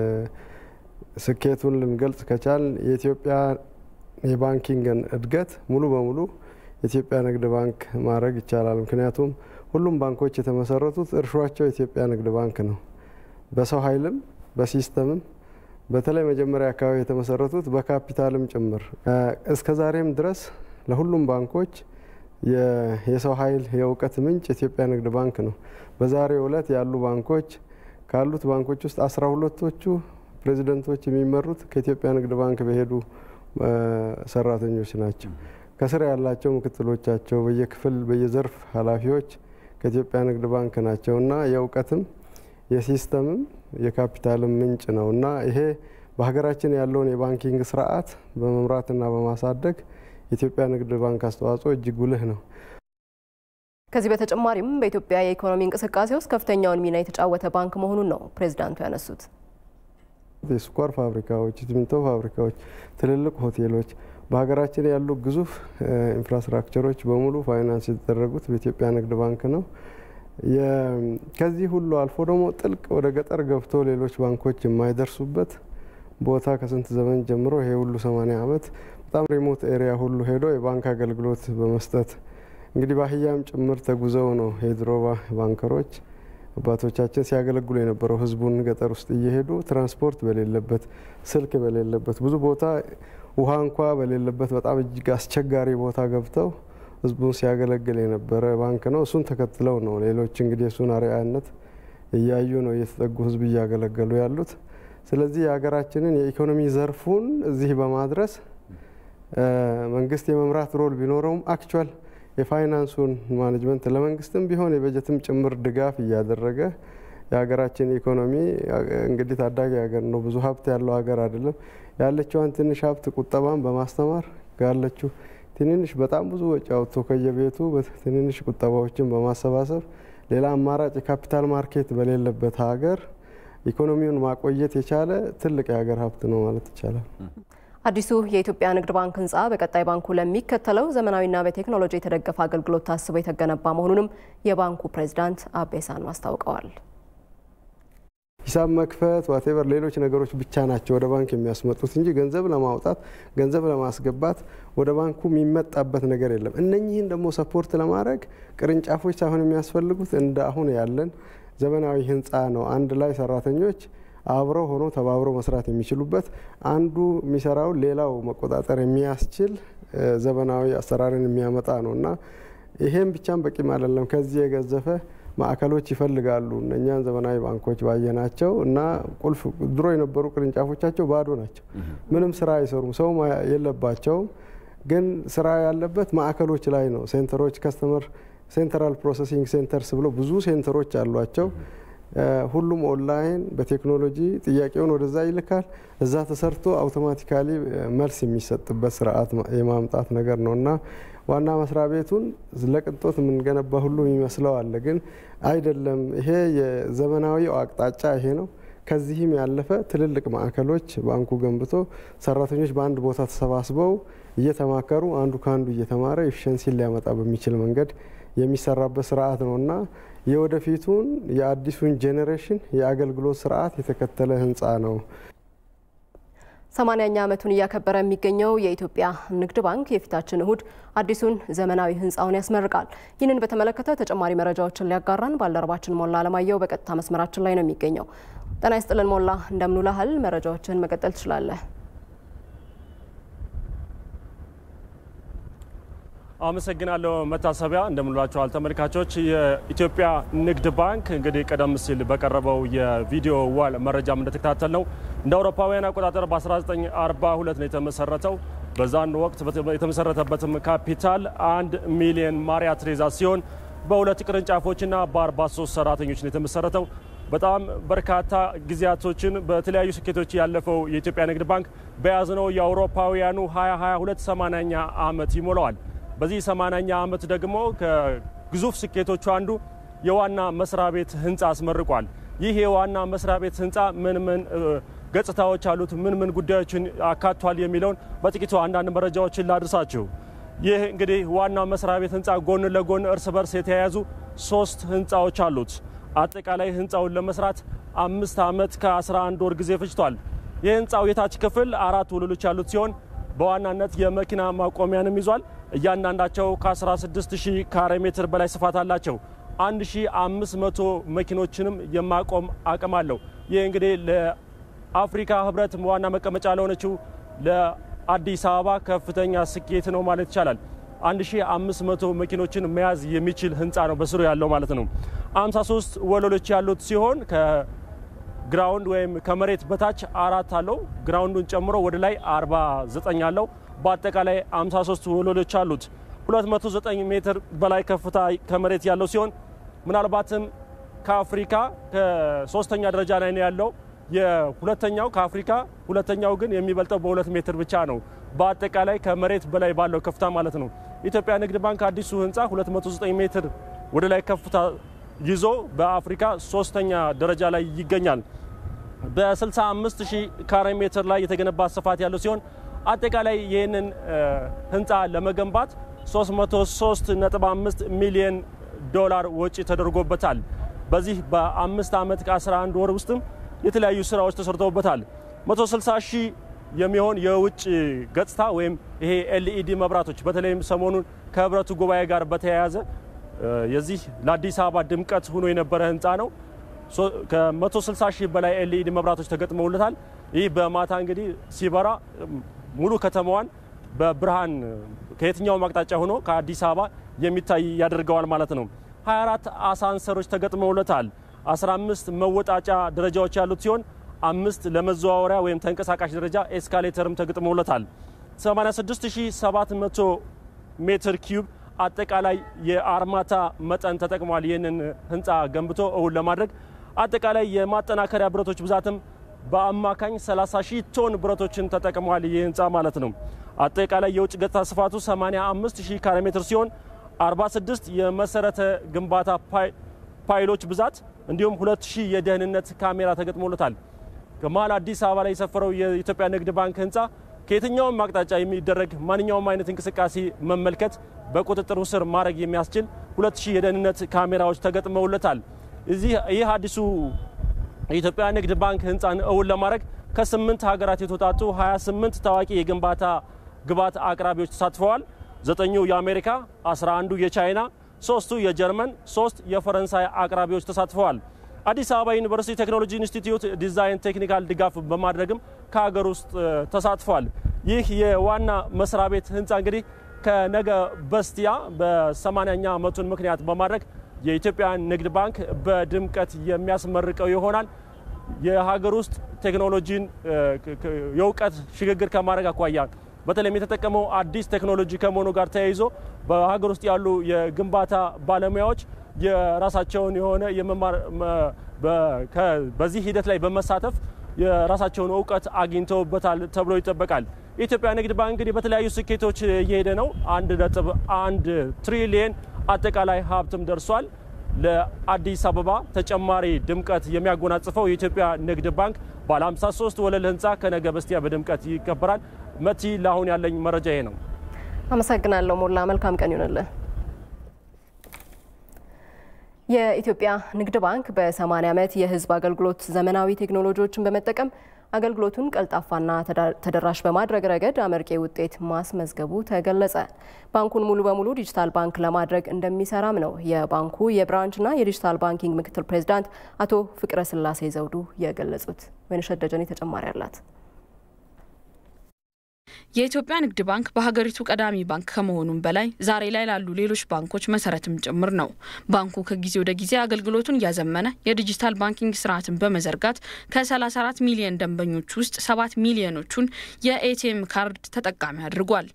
ስኬቱን ልንገልጽ ከቻል የኢትዮጵያ የባንኪንግን እድገት ሙሉ በሙሉ የኢትዮጵያ ንግድ ባንክ ማድረግ ይቻላል። ምክንያቱም ሁሉም ባንኮች የተመሰረቱት እርሾቸው የኢትዮጵያ ንግድ ባንክ ነው። በሰው ኃይልም በሲስተምም በተለይ መጀመሪያ አካባቢ የተመሰረቱት በካፒታልም ጭምር እስከ ዛሬም ድረስ ለሁሉም ባንኮች የሰው ኃይል የእውቀት ምንጭ የኢትዮጵያ ንግድ ባንክ ነው። በዛሬው ዕለት ያሉ ባንኮች ካሉት ባንኮች ውስጥ አስራ ሁለቶቹ ፕሬዚደንቶች የሚመሩት ከኢትዮጵያ ንግድ ባንክ በሄዱ ሰራተኞች ናቸው። ከስር ያላቸው ምክትሎቻቸው፣ በየክፍል በየዘርፍ ኃላፊዎች ከኢትዮጵያ ንግድ ባንክ ናቸው እና የእውቀትም የሲስተምም የካፒታልም ምንጭ ነው እና ይሄ በሀገራችን ያለውን የባንኪንግ ስርዓት በመምራትና በማሳደግ የኢትዮጵያ ንግድ ባንክ አስተዋጽኦ እጅግ ጉልህ ነው። ከዚህ በተጨማሪም በኢትዮጵያ የኢኮኖሚ እንቅስቃሴ ውስጥ ከፍተኛውን ሚና የተጫወተ ባንክ መሆኑን ነው ፕሬዚዳንቱ ያነሱት። የስኳር ፋብሪካዎች፣ የሲሚንቶ ፋብሪካዎች፣ ትልልቅ ሆቴሎች፣ በሀገራችን ያሉ ግዙፍ ኢንፍራስትራክቸሮች በሙሉ ፋይናንስ የተደረጉት በኢትዮጵያ ንግድ ባንክ ነው። ከዚህ ሁሉ አልፎ ደግሞ ጥልቅ ወደ ገጠር ገብቶ ሌሎች ባንኮች የማይደርሱበት ቦታ ከስንት ዘመን ጀምሮ ይሄ ሁሉ ሰማኒያ ዓመት በጣም ሪሞት ኤሪያ ሁሉ ሄዶ የባንክ አገልግሎት በመስጠት እንግዲህ በአህያም ጭምር ተጉዘው ነው የድሮ ባንከሮች አባቶቻችን ሲያገለግሉ የነበረው ህዝቡን ገጠር ውስጥ እየሄዱ ትራንስፖርት በሌለበት ስልክ በሌለበት ብዙ ቦታ ውሃ እንኳ በሌለበት በጣም እጅግ አስቸጋሪ ቦታ ገብተው ህዝቡን ሲያገለግል የነበረ ባንክ ነው። እሱን ተከትለው ነው ሌሎች እንግዲህ እሱን አርአያነት እያዩ ነው እየተጠጉ ህዝብ እያገለገሉ ያሉት። ስለዚህ የሀገራችንን የኢኮኖሚ ዘርፉን እዚህ በማድረስ መንግስት የመምራት ሮል ቢኖረውም አክቹዋል የፋይናንሱን ማኔጅመንት ለመንግስትም ቢሆን የበጀትም ጭምር ድጋፍ እያደረገ የሀገራችን ኢኮኖሚ እንግዲህ ታዳጊ ሀገር ነው፣ ብዙ ሀብት ያለው ሀገር አይደለም። ያለችዋን ትንሽ ሀብት ቁጠባን በማስተማር ያለችው ትንንሽ በጣም ብዙ ወጪ አውጥቶ ከየቤቱ ትንንሽ ቁጠባዎችን በማሰባሰብ ሌላ አማራጭ የካፒታል ማርኬት በሌለበት ሀገር ኢኮኖሚውን ማቆየት የቻለ ትልቅ የሀገር ሀብት ነው ማለት ይቻላል። አዲሱ የኢትዮጵያ ንግድ ባንክ ህንፃ በቀጣይ ባንኩ ለሚከተለው ዘመናዊና በቴክኖሎጂ የተደገፈ አገልግሎት ታስቦ የተገነባ መሆኑንም የባንኩ ፕሬዚዳንት አቤ ሳኖ አስታውቀዋል። ሂሳብ መክፈት ዋቴቨር ሌሎች ነገሮች ብቻ ናቸው ወደ ባንክ የሚያስመጡት እንጂ ገንዘብ ለማውጣት ገንዘብ ለማስገባት ወደ ባንኩ የሚመጣበት ነገር የለም። እነኚህን ደግሞ ሰፖርት ለማድረግ ቅርንጫፎች ሳይሆን የሚያስፈልጉት እንደ አሁን ያለን ዘመናዊ ህንፃ ነው። አንድ ላይ ሰራተኞች አብረው ሆኖ ተባብረው መስራት የሚችሉበት አንዱ የሚሰራውን ሌላው መቆጣጠር የሚያስችል ዘመናዊ አሰራርን የሚያመጣ ነው እና ይሄም ብቻም በቂም አይደለም። ከዚህ የገዘፈ ማዕከሎች ይፈልጋሉ። እነኛን ዘመናዊ ባንኮች ባየናቸው እና ቁልፍ ድሮ የነበሩ ቅርንጫፎቻቸው ባዶ ናቸው። ምንም ስራ አይሰሩም፣ ሰው የለባቸውም። ግን ስራ ያለበት ማዕከሎች ላይ ነው። ሴንተሮች ከስተመር ሴንትራል ፕሮሰሲንግ ሴንተርስ ብሎ ብዙ ሴንተሮች አሏቸው። ሁሉም ኦንላይን በቴክኖሎጂ ጥያቄውን ወደዛ ይልካል። እዛ ተሰርቶ አውቶማቲካሊ መልስ የሚሰጥበት ስርዓት የማምጣት ነገር ነው እና ዋና መስሪያ ቤቱን ለቅንጦት የምንገነባ ሁሉ የሚመስለው አለ፣ ግን አይደለም። ይሄ የዘመናዊው አቅጣጫ ይሄ ነው። ከዚህም ያለፈ ትልልቅ ማዕከሎች ባንኩ ገንብቶ ሰራተኞች በአንድ ቦታ ተሰባስበው እየተማከሩ አንዱ ከአንዱ እየተማረ ኤፊሸንሲን ሊያመጣ በሚችል መንገድ የሚሰራበት ስርዓት ነው እና የወደፊቱን የአዲሱን ጄኔሬሽን የአገልግሎት ስርዓት የተከተለ ህንፃ ነው። ሰማንያኛ ዓመቱን እያከበረ የሚገኘው የኢትዮጵያ ንግድ ባንክ የፊታችን እሁድ አዲሱን ዘመናዊ ህንፃውን ያስመርቃል። ይህንን በተመለከተ ተጨማሪ መረጃዎችን ሊያጋራን ባልደረባችን ሞላ አለማየሁ በቀጥታ መስመራችን ላይ ነው የሚገኘው። ጤና ይስጥልን ሞላ፣ እንደምንውላህል። መረጃዎችን መቀጠል ትችላለህ። አመሰግናለሁ መታሰቢያ። እንደምንላችኋል ተመልካቾች። የኢትዮጵያ ንግድ ባንክ እንግዲህ ቀደም ሲል በቀረበው የቪዲዮ ዋል መረጃም እንደተከታተል ነው እንደ አውሮፓውያን አቆጣጠር በ1942 ነው የተመሰረተው። በዛን ወቅት የተመሰረተበትም ካፒታል አንድ ሚሊዮን ማሪያ ትሬዛ ሲሆን በሁለት ቅርንጫፎችና በ43 ሰራተኞች ነው የተመሰረተው። በጣም በርካታ ጊዜያቶችን በተለያዩ ስኬቶች ያለፈው የኢትዮጵያ ንግድ ባንክ በያዝነው የአውሮፓውያኑ 2022 80ኛ ዓመት ይሞላዋል። በዚህ 80ኛ ዓመት ደግሞ ከግዙፍ ስኬቶቹ አንዱ የዋና መስሪያ ቤት ህንፃ አስመርቋል። ይህ የዋና መስሪያ ቤት ህንፃ ምን ምን ገጽታዎች አሉት፣ ምን ምን ጉዳዮችን አካቷል የሚለውን በጥቂቱ አንዳንድ መረጃዎችን ላድርሳችሁ። ይህ እንግዲህ ዋና መስሪያ ቤት ህንፃ ጎን ለጎን እርስ በርስ የተያያዙ ሶስት ህንፃዎች አሉት። አጠቃላይ ህንፃውን ለመስራት አምስት ዓመት ከ11 ወር ጊዜ ፈጅቷል። የህንፃው የታች ክፍል አራት ወለሎች ያሉት ሲሆን በዋናነት የመኪና ማቆሚያንም ይዟል። እያንዳንዳቸው ከ16000 ካሬ ሜትር በላይ ስፋት አላቸው። 1500 መኪኖችንም የማቆም አቅም አለው። ይህ እንግዲህ ለአፍሪካ ህብረት ዋና መቀመጫ ለሆነችው ለአዲስ አበባ ከፍተኛ ስኬት ነው ማለት ይቻላል። 1500 መኪኖችን መያዝ የሚችል ህንፃ ነው በስሩ ያለው ማለት ነው። 53 ወለሎች ያሉት ሲሆን ከግራውንድ ወይም ከመሬት በታች አራት አለው። ግራውንዱን ጨምሮ ወደ ላይ 49 አለው። በአጠቃላይ 53 ወለሎች አሉት። 209 ሜትር በላይ ከፍታ ከመሬት ያለው ሲሆን ምናልባትም ከአፍሪካ ከሶስተኛ ደረጃ ላይ ነው ያለው። የሁለተኛው ከአፍሪካ ሁለተኛው ግን የሚበልጠው በሁለት ሜትር ብቻ ነው። በአጠቃላይ ከመሬት በላይ ባለው ከፍታ ማለት ነው። ኢትዮጵያ ንግድ ባንክ አዲሱ ህንፃ 209 ሜትር ወደ ላይ ከፍታ ይዞ በአፍሪካ ሶስተኛ ደረጃ ላይ ይገኛል። በ65 ሺህ ካሬ ሜትር ላይ የተገነባ ስፋት ያለው ሲሆን አጠቃላይ ይህንን ህንፃ ለመገንባት 335 ሚሊዮን ዶላር ወጪ ተደርጎበታል። በዚህ በአምስት ዓመት ከ11 ወር ውስጥም የተለያዩ ስራዎች ተሰርተውበታል። 160 ሺህ የሚሆን የውጭ ገጽታ ወይም ይሄ ኤልኢዲ መብራቶች በተለይም ሰሞኑን ከህብረቱ ጉባኤ ጋር በተያያዘ የዚህ ለአዲስ አበባ ድምቀት ሆኖ የነበረ ህንፃ ነው። ከ160 ሺህ በላይ ኤልኢዲ መብራቶች ተገጥመውለታል። ይህ በማታ እንግዲህ ሲበራ ሙሉ ከተማዋን በብርሃን ከየትኛውም አቅጣጫ ሆኖ ከአዲስ አበባ የሚታይ ያደርገዋል ማለት ነው። 24 አሳንሰሮች ተገጥመውለታል። 15 መወጣጫ ደረጃዎች ያሉት ሲሆን አምስት ለመዘዋወሪያ ወይም ተንቀሳቃሽ ደረጃ ኤስካሌተርም ተገጥመውለታል። 86700 ሜትር ኪዩብ አጠቃላይ የአርማታ መጠን ተጠቅሟል። ይህንን ህንፃ ገንብቶ እውን ለማድረግ አጠቃላይ የማጠናከሪያ ብረቶች ብዛትም በአማካኝ 30 ሺህ ቶን ብረቶችን ተጠቅሟል። ይህ ህንፃ ማለት ነው። አጠቃላይ የውጭ ገጽታ ስፋቱ 85 ሺህ ካሬ ሜትር ሲሆን 46 የመሰረተ ግንባታ ፓይሎች ብዛት እንዲሁም 2000 የደህንነት ካሜራ ተገጥሞለታል። ከመሀል አዲስ አበባ ላይ የሰፈረው የኢትዮጵያ ንግድ ባንክ ህንፃ ከየትኛውም አቅጣጫ የሚደረግ ማንኛውም አይነት እንቅስቃሴ መመልከት በቁጥጥሩ ስር ማድረግ የሚያስችል 2000 የደህንነት ካሜራዎች ተገጥመውለታል። እዚህ ይህ አዲሱ የኢትዮጵያ ንግድ ባንክ ህንፃን እውን ለማድረግ ከስምንት ሀገራት የተውጣጡ 28 ታዋቂ የግንባታ ግብዓት አቅራቢዎች ተሳትፈዋል። ዘጠኙ የአሜሪካ፣ 11ዱ የቻይና፣ ሶስቱ የጀርመን፣ ሶስት የፈረንሳይ አቅራቢዎች ተሳትፈዋል። አዲስ አበባ ዩኒቨርሲቲ ቴክኖሎጂ ኢንስቲትዩት ዲዛይን ቴክኒካል ድጋፍ በማድረግም ከሀገር ውስጥ ተሳትፏል። ይህ የዋና መስሪያ ቤት ህንፃ እንግዲህ ከነገ በስቲያ በ80ኛ ዓመቱን ምክንያት በማድረግ የኢትዮጵያ ንግድ ባንክ በድምቀት የሚያስመርቀው ይሆናል። የሀገር ውስጥ ቴክኖሎጂን የእውቀት ሽግግር ከማድረግ አኳያ በተለይም የተጠቀመው አዲስ ቴክኖሎጂ ከመሆኑ ጋር ተያይዞ በሀገር ውስጥ ያሉ የግንባታ ባለሙያዎች የራሳቸውን የሆነ የመማር በዚህ ሂደት ላይ በመሳተፍ የራሳቸውን እውቀት አግኝተውበታል ተብሎ ይጠበቃል። የኢትዮጵያ ንግድ ባንክ እንግዲህ በተለያዩ ስኬቶች እየሄደ ነው። አንድ ነጥብ አንድ ትሪሊየን አጠቃላይ ሀብትም ደርሷል። ለአዲስ አበባ ተጨማሪ ድምቀት የሚያጎናጽፈው የኢትዮጵያ ንግድ ባንክ ባለ 53 ወለል ህንፃ ከነገ በስቲያ በድምቀት ይከበራል። መቲ፣ ለአሁን ያለኝ መረጃ ይሄ ነው። አመሰግናለሁ ሞላ። መልካም ቀን ይሆንልን። የኢትዮጵያ ንግድ ባንክ በ80 ዓመት የህዝብ አገልግሎት ዘመናዊ ቴክኖሎጂዎችን በመጠቀም አገልግሎቱን ቀልጣፋና ተደራሽ በማድረግ ረገድ አመርቂ ውጤት ማስመዝገቡ ተገለጸ። ባንኩን ሙሉ በሙሉ ዲጂታል ባንክ ለማድረግ እንደሚሰራም ነው የባንኩ የብራንችና የዲጂታል ባንኪንግ ምክትል ፕሬዚዳንት አቶ ፍቅረ ስላሴ ዘውዱ የገለጹት። ወይንሸት ደጀኔ ተጨማሪ አላት። የኢትዮጵያ ንግድ ባንክ በሀገሪቱ ቀዳሚ ባንክ ከመሆኑም በላይ ዛሬ ላይ ላሉ ሌሎች ባንኮች መሰረትም ጭምር ነው። ባንኩ ከጊዜ ወደ ጊዜ አገልግሎቱን እያዘመነ የዲጂታል ባንኪንግ ስርዓትን በመዘርጋት ከ34 ሚሊዮን ደንበኞች ውስጥ 7 ሚሊዮኖቹን የኤቲኤም ካርድ ተጠቃሚ አድርጓል።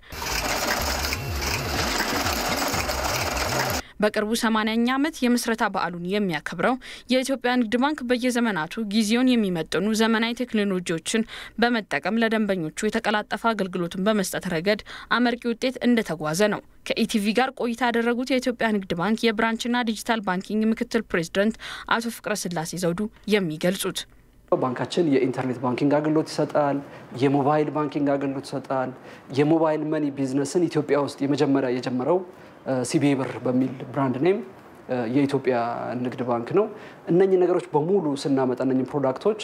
በቅርቡ 80ኛ ዓመት የምስረታ በዓሉን የሚያከብረው የኢትዮጵያ ንግድ ባንክ በየዘመናቱ ጊዜውን የሚመጥኑ ዘመናዊ ቴክኖሎጂዎችን በመጠቀም ለደንበኞቹ የተቀላጠፈ አገልግሎትን በመስጠት ረገድ አመርቂ ውጤት እንደተጓዘ ነው ከኢቲቪ ጋር ቆይታ ያደረጉት የኢትዮጵያ ንግድ ባንክ የብራንችና ዲጂታል ባንኪንግ ምክትል ፕሬዚደንት አቶ ፍቅረ ስላሴ ዘውዱ የሚገልጹት። ባንካችን የኢንተርኔት ባንኪንግ አገልግሎት ይሰጣል። የሞባይል ባንኪንግ አገልግሎት ይሰጣል። የሞባይል መኒ ቢዝነስን ኢትዮጵያ ውስጥ የመጀመሪያ የጀመረው ሲቢኢ ብር በሚል ብራንድ ኔም የኢትዮጵያ ንግድ ባንክ ነው። እነኚህ ነገሮች በሙሉ ስናመጣ እነኚህ ፕሮዳክቶች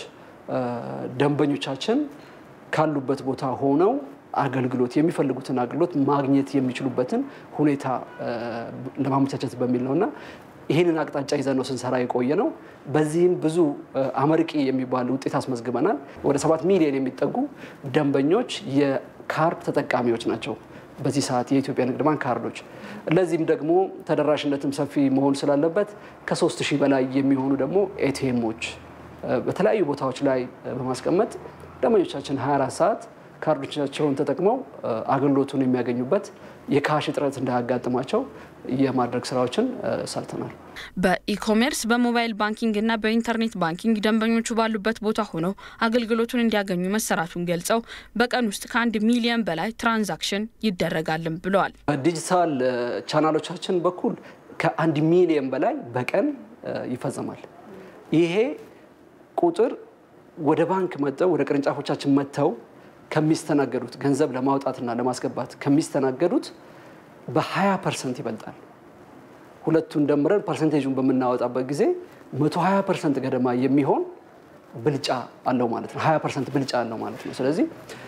ደንበኞቻችን ካሉበት ቦታ ሆነው አገልግሎት የሚፈልጉትን አገልግሎት ማግኘት የሚችሉበትን ሁኔታ ለማመቻቸት በሚል ነው እና ይህንን አቅጣጫ ይዘን ነው ስንሰራ የቆየ ነው። በዚህም ብዙ አመርቂ የሚባል ውጤት አስመዝግበናል። ወደ ሰባት ሚሊዮን የሚጠጉ ደንበኞች የካርድ ተጠቃሚዎች ናቸው። በዚህ ሰዓት የኢትዮጵያ ንግድ ባንክ ካርዶች ለዚህም ደግሞ ተደራሽነትም ሰፊ መሆን ስላለበት ከሶስት ሺህ በላይ የሚሆኑ ደግሞ ኤቲኤሞች በተለያዩ ቦታዎች ላይ በማስቀመጥ ደንበኞቻችን 24 ሰዓት ካርዶቻቸውን ተጠቅመው አገልግሎቱን የሚያገኙበት የካሽ እጥረት እንዳያጋጥማቸው የማድረግ ስራዎችን ሰርተናል። በኢኮሜርስ በሞባይል ባንኪንግ እና በኢንተርኔት ባንኪንግ ደንበኞቹ ባሉበት ቦታ ሆነው አገልግሎቱን እንዲያገኙ መሰራቱን ገልጸው በቀን ውስጥ ከአንድ ሚሊዮን በላይ ትራንዛክሽን ይደረጋልም ብለዋል። በዲጂታል ቻናሎቻችን በኩል ከአንድ ሚሊዮን በላይ በቀን ይፈጸማል። ይሄ ቁጥር ወደ ባንክ መጥተው ወደ ቅርንጫፎቻችን መጥተው ከሚስተናገዱት ገንዘብ ለማውጣትና ለማስገባት ከሚስተናገዱት በ20 ፐርሰንት ይበልጣል። ሁለቱን ደምረን ፐርሰንቴጁን በምናወጣበት ጊዜ 120 ፐርሰንት ገደማ የሚሆን ብልጫ አለው ማለት ነው። 20 ፐርሰንት ብልጫ አለው ማለት ነው። ስለዚህ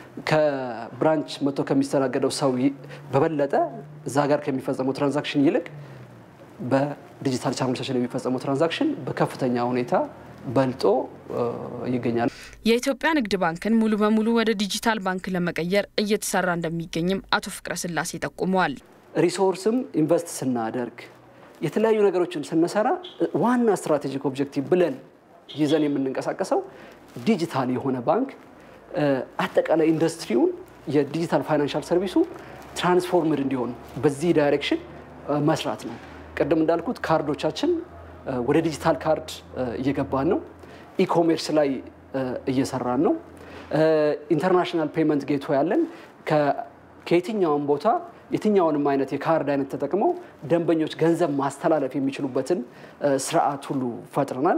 ከብራንች መጥቶ ከሚስተናገደው ሰው በበለጠ እዛ ጋር ከሚፈጸመው ትራንዛክሽን ይልቅ በዲጂታል ቻናሎቻችን የሚፈጸመው ትራንዛክሽን በከፍተኛ ሁኔታ በልጦ ይገኛል። የኢትዮጵያ ንግድ ባንክን ሙሉ በሙሉ ወደ ዲጂታል ባንክ ለመቀየር እየተሰራ እንደሚገኝም አቶ ፍቅረ ስላሴ ጠቁመዋል። ሪሶርስም ኢንቨስት ስናደርግ የተለያዩ ነገሮችን ስንሰራ ዋና ስትራቴጂክ ኦብጀክቲቭ ብለን ይዘን የምንንቀሳቀሰው ዲጂታል የሆነ ባንክ አጠቃላይ ኢንዱስትሪውን የዲጂታል ፋይናንሻል ሰርቪሱ ትራንስፎርምድ እንዲሆን በዚህ ዳይሬክሽን መስራት ነው። ቅድም እንዳልኩት ካርዶቻችን ወደ ዲጂታል ካርድ እየገባን ነው። ኢኮሜርስ ላይ እየሰራን ነው። ኢንተርናሽናል ፔመንት ጌቶ ያለን ከየትኛውም ቦታ የትኛውንም አይነት የካርድ አይነት ተጠቅመው ደንበኞች ገንዘብ ማስተላለፍ የሚችሉበትን ስርዓት ሁሉ ፈጥረናል።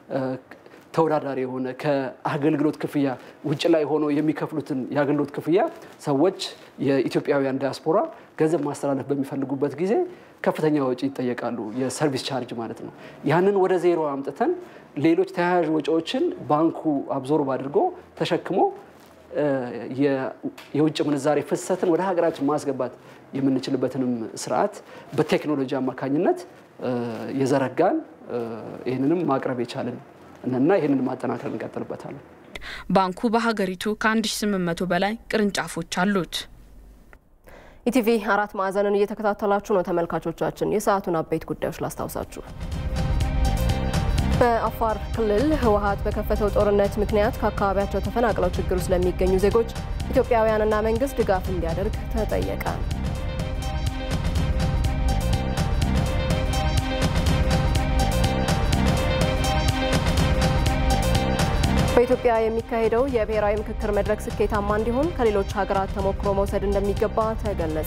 ተወዳዳሪ የሆነ ከአገልግሎት ክፍያ ውጭ ላይ ሆኖ የሚከፍሉትን የአገልግሎት ክፍያ ሰዎች የኢትዮጵያውያን ዲያስፖራ ገንዘብ ማስተላለፍ በሚፈልጉበት ጊዜ ከፍተኛ ወጪ ይጠየቃሉ፣ የሰርቪስ ቻርጅ ማለት ነው። ያንን ወደ ዜሮ አምጥተን ሌሎች ተያያዥ ወጪዎችን ባንኩ አብዞርብ አድርጎ ተሸክሞ የውጭ ምንዛሬ ፍሰትን ወደ ሀገራችን ማስገባት የምንችልበትንም ስርዓት በቴክኖሎጂ አማካኝነት የዘረጋን ይህንንም ማቅረብ የቻልን እና ይህንን ማጠናከር እንቀጥልበታለን። ባንኩ በሀገሪቱ ከ1800 በላይ ቅርንጫፎች አሉት። ኢቲቪ አራት ማዕዘንን እየተከታተላችሁ ነው ተመልካቾቻችን። የሰዓቱን አበይት ጉዳዮች ላስታውሳችሁ። በአፋር ክልል ህወሓት በከፈተው ጦርነት ምክንያት ከአካባቢያቸው ተፈናቅለው ችግር ውስጥ ለሚገኙ ዜጎች ኢትዮጵያውያንና መንግስት ድጋፍ እንዲያደርግ ተጠየቀ። በኢትዮጵያ የሚካሄደው የብሔራዊ ምክክር መድረክ ስኬታማ እንዲሆን ከሌሎች ሀገራት ተሞክሮ መውሰድ እንደሚገባ ተገለጸ።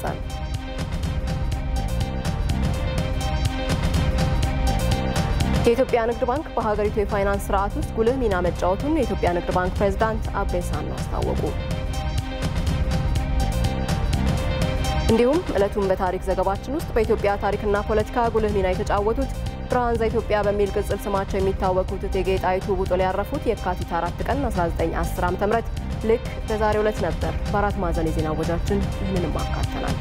የኢትዮጵያ ንግድ ባንክ በሀገሪቱ የፋይናንስ ስርዓት ውስጥ ጉልህ ሚና መጫወቱን የኢትዮጵያ ንግድ ባንክ ፕሬዝዳንት አቤ ሳኖ አስታወቁ። እንዲሁም ዕለቱን በታሪክ ዘገባችን ውስጥ በኢትዮጵያ ታሪክና ፖለቲካ ጉልህ ሚና የተጫወቱት ብርሃን ዘኢትዮጵያ በሚል ቅጽል ስማቸው የሚታወቁት እቴጌ ጣይቱ ቡጡል ያረፉት የካቲት አራት ቀን 1910 ዓ.ም ልክ በዛሬው ዕለት ነበር። በአራት ማዕዘን የዜና ወጃችን ይህንንም አካተናል።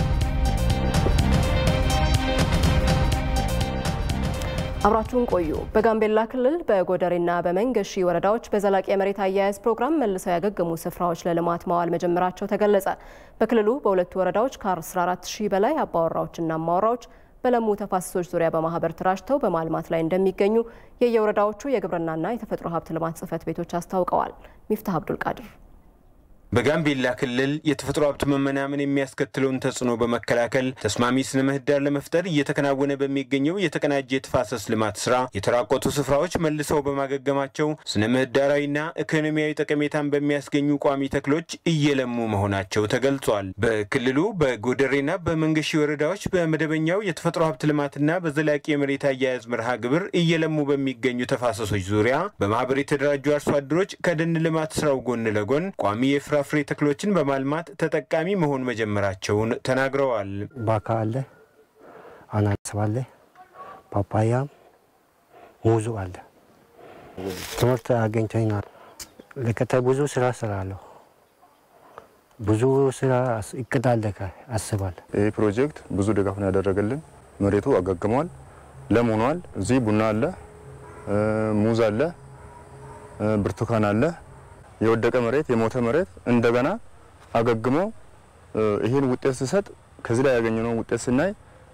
አብራችሁን ቆዩ። በጋምቤላ ክልል በጎደሬና በመንገሺ ወረዳዎች በዘላቂ የመሬት አያያዝ ፕሮግራም መልሰው ያገገሙ ስፍራዎች ለልማት ማዋል መጀመራቸው ተገለጸ። በክልሉ በሁለቱ ወረዳዎች ከ14 ሺህ በላይ አባወራዎችና እማወራዎች በለሙ ተፋሰሶች ዙሪያ በማህበር ተራጅተው በማልማት ላይ እንደሚገኙ የየወረዳዎቹ የግብርናና የተፈጥሮ ሀብት ልማት ጽሕፈት ቤቶች አስታውቀዋል። ሚፍታህ አብዱል ቃድር በጋምቤላ ክልል የተፈጥሮ ሀብት መመናመን የሚያስከትለውን ተጽዕኖ በመከላከል ተስማሚ ስነ ምህዳር ለመፍጠር እየተከናወነ በሚገኘው የተቀናጀ የተፋሰስ ልማት ስራ የተራቆቱ ስፍራዎች መልሰው በማገገማቸው ስነ ምህዳራዊና ኢኮኖሚያዊ ጠቀሜታን በሚያስገኙ ቋሚ ተክሎች እየለሙ መሆናቸው ተገልጿል። በክልሉ በጎደሬና በመንገሺ ወረዳዎች በመደበኛው የተፈጥሮ ሀብት ልማትና በዘላቂ የመሬት አያያዝ መርሃ ግብር እየለሙ በሚገኙ ተፋሰሶች ዙሪያ በማህበር የተደራጁ አርሶ አደሮች ከደን ልማት ስራው ጎን ለጎን ቋሚ የፍራ ፍራፍሬ ተክሎችን በማልማት ተጠቃሚ መሆን መጀመራቸውን ተናግረዋል። ባካ አለ፣ አናናስ አለ፣ ፓፓያ፣ ሙዙ አለ። ትምህርት አገኝተኛል። ለቀጣይ ብዙ ስራ ስራለሁ። ብዙ ስራ እቅድ አለ አስባል። ይህ ፕሮጀክት ብዙ ድጋፍ ነው ያደረገልን። መሬቱ አገግሟል፣ ለም ሆኗል። እዚህ ቡና አለ፣ ሙዝ አለ፣ ብርቱካን አለ የወደቀ መሬት የሞተ መሬት እንደገና አገግሞ ይህን ውጤት ሲሰጥ ከዚህ ላይ ያገኘነው ውጤት ስናይ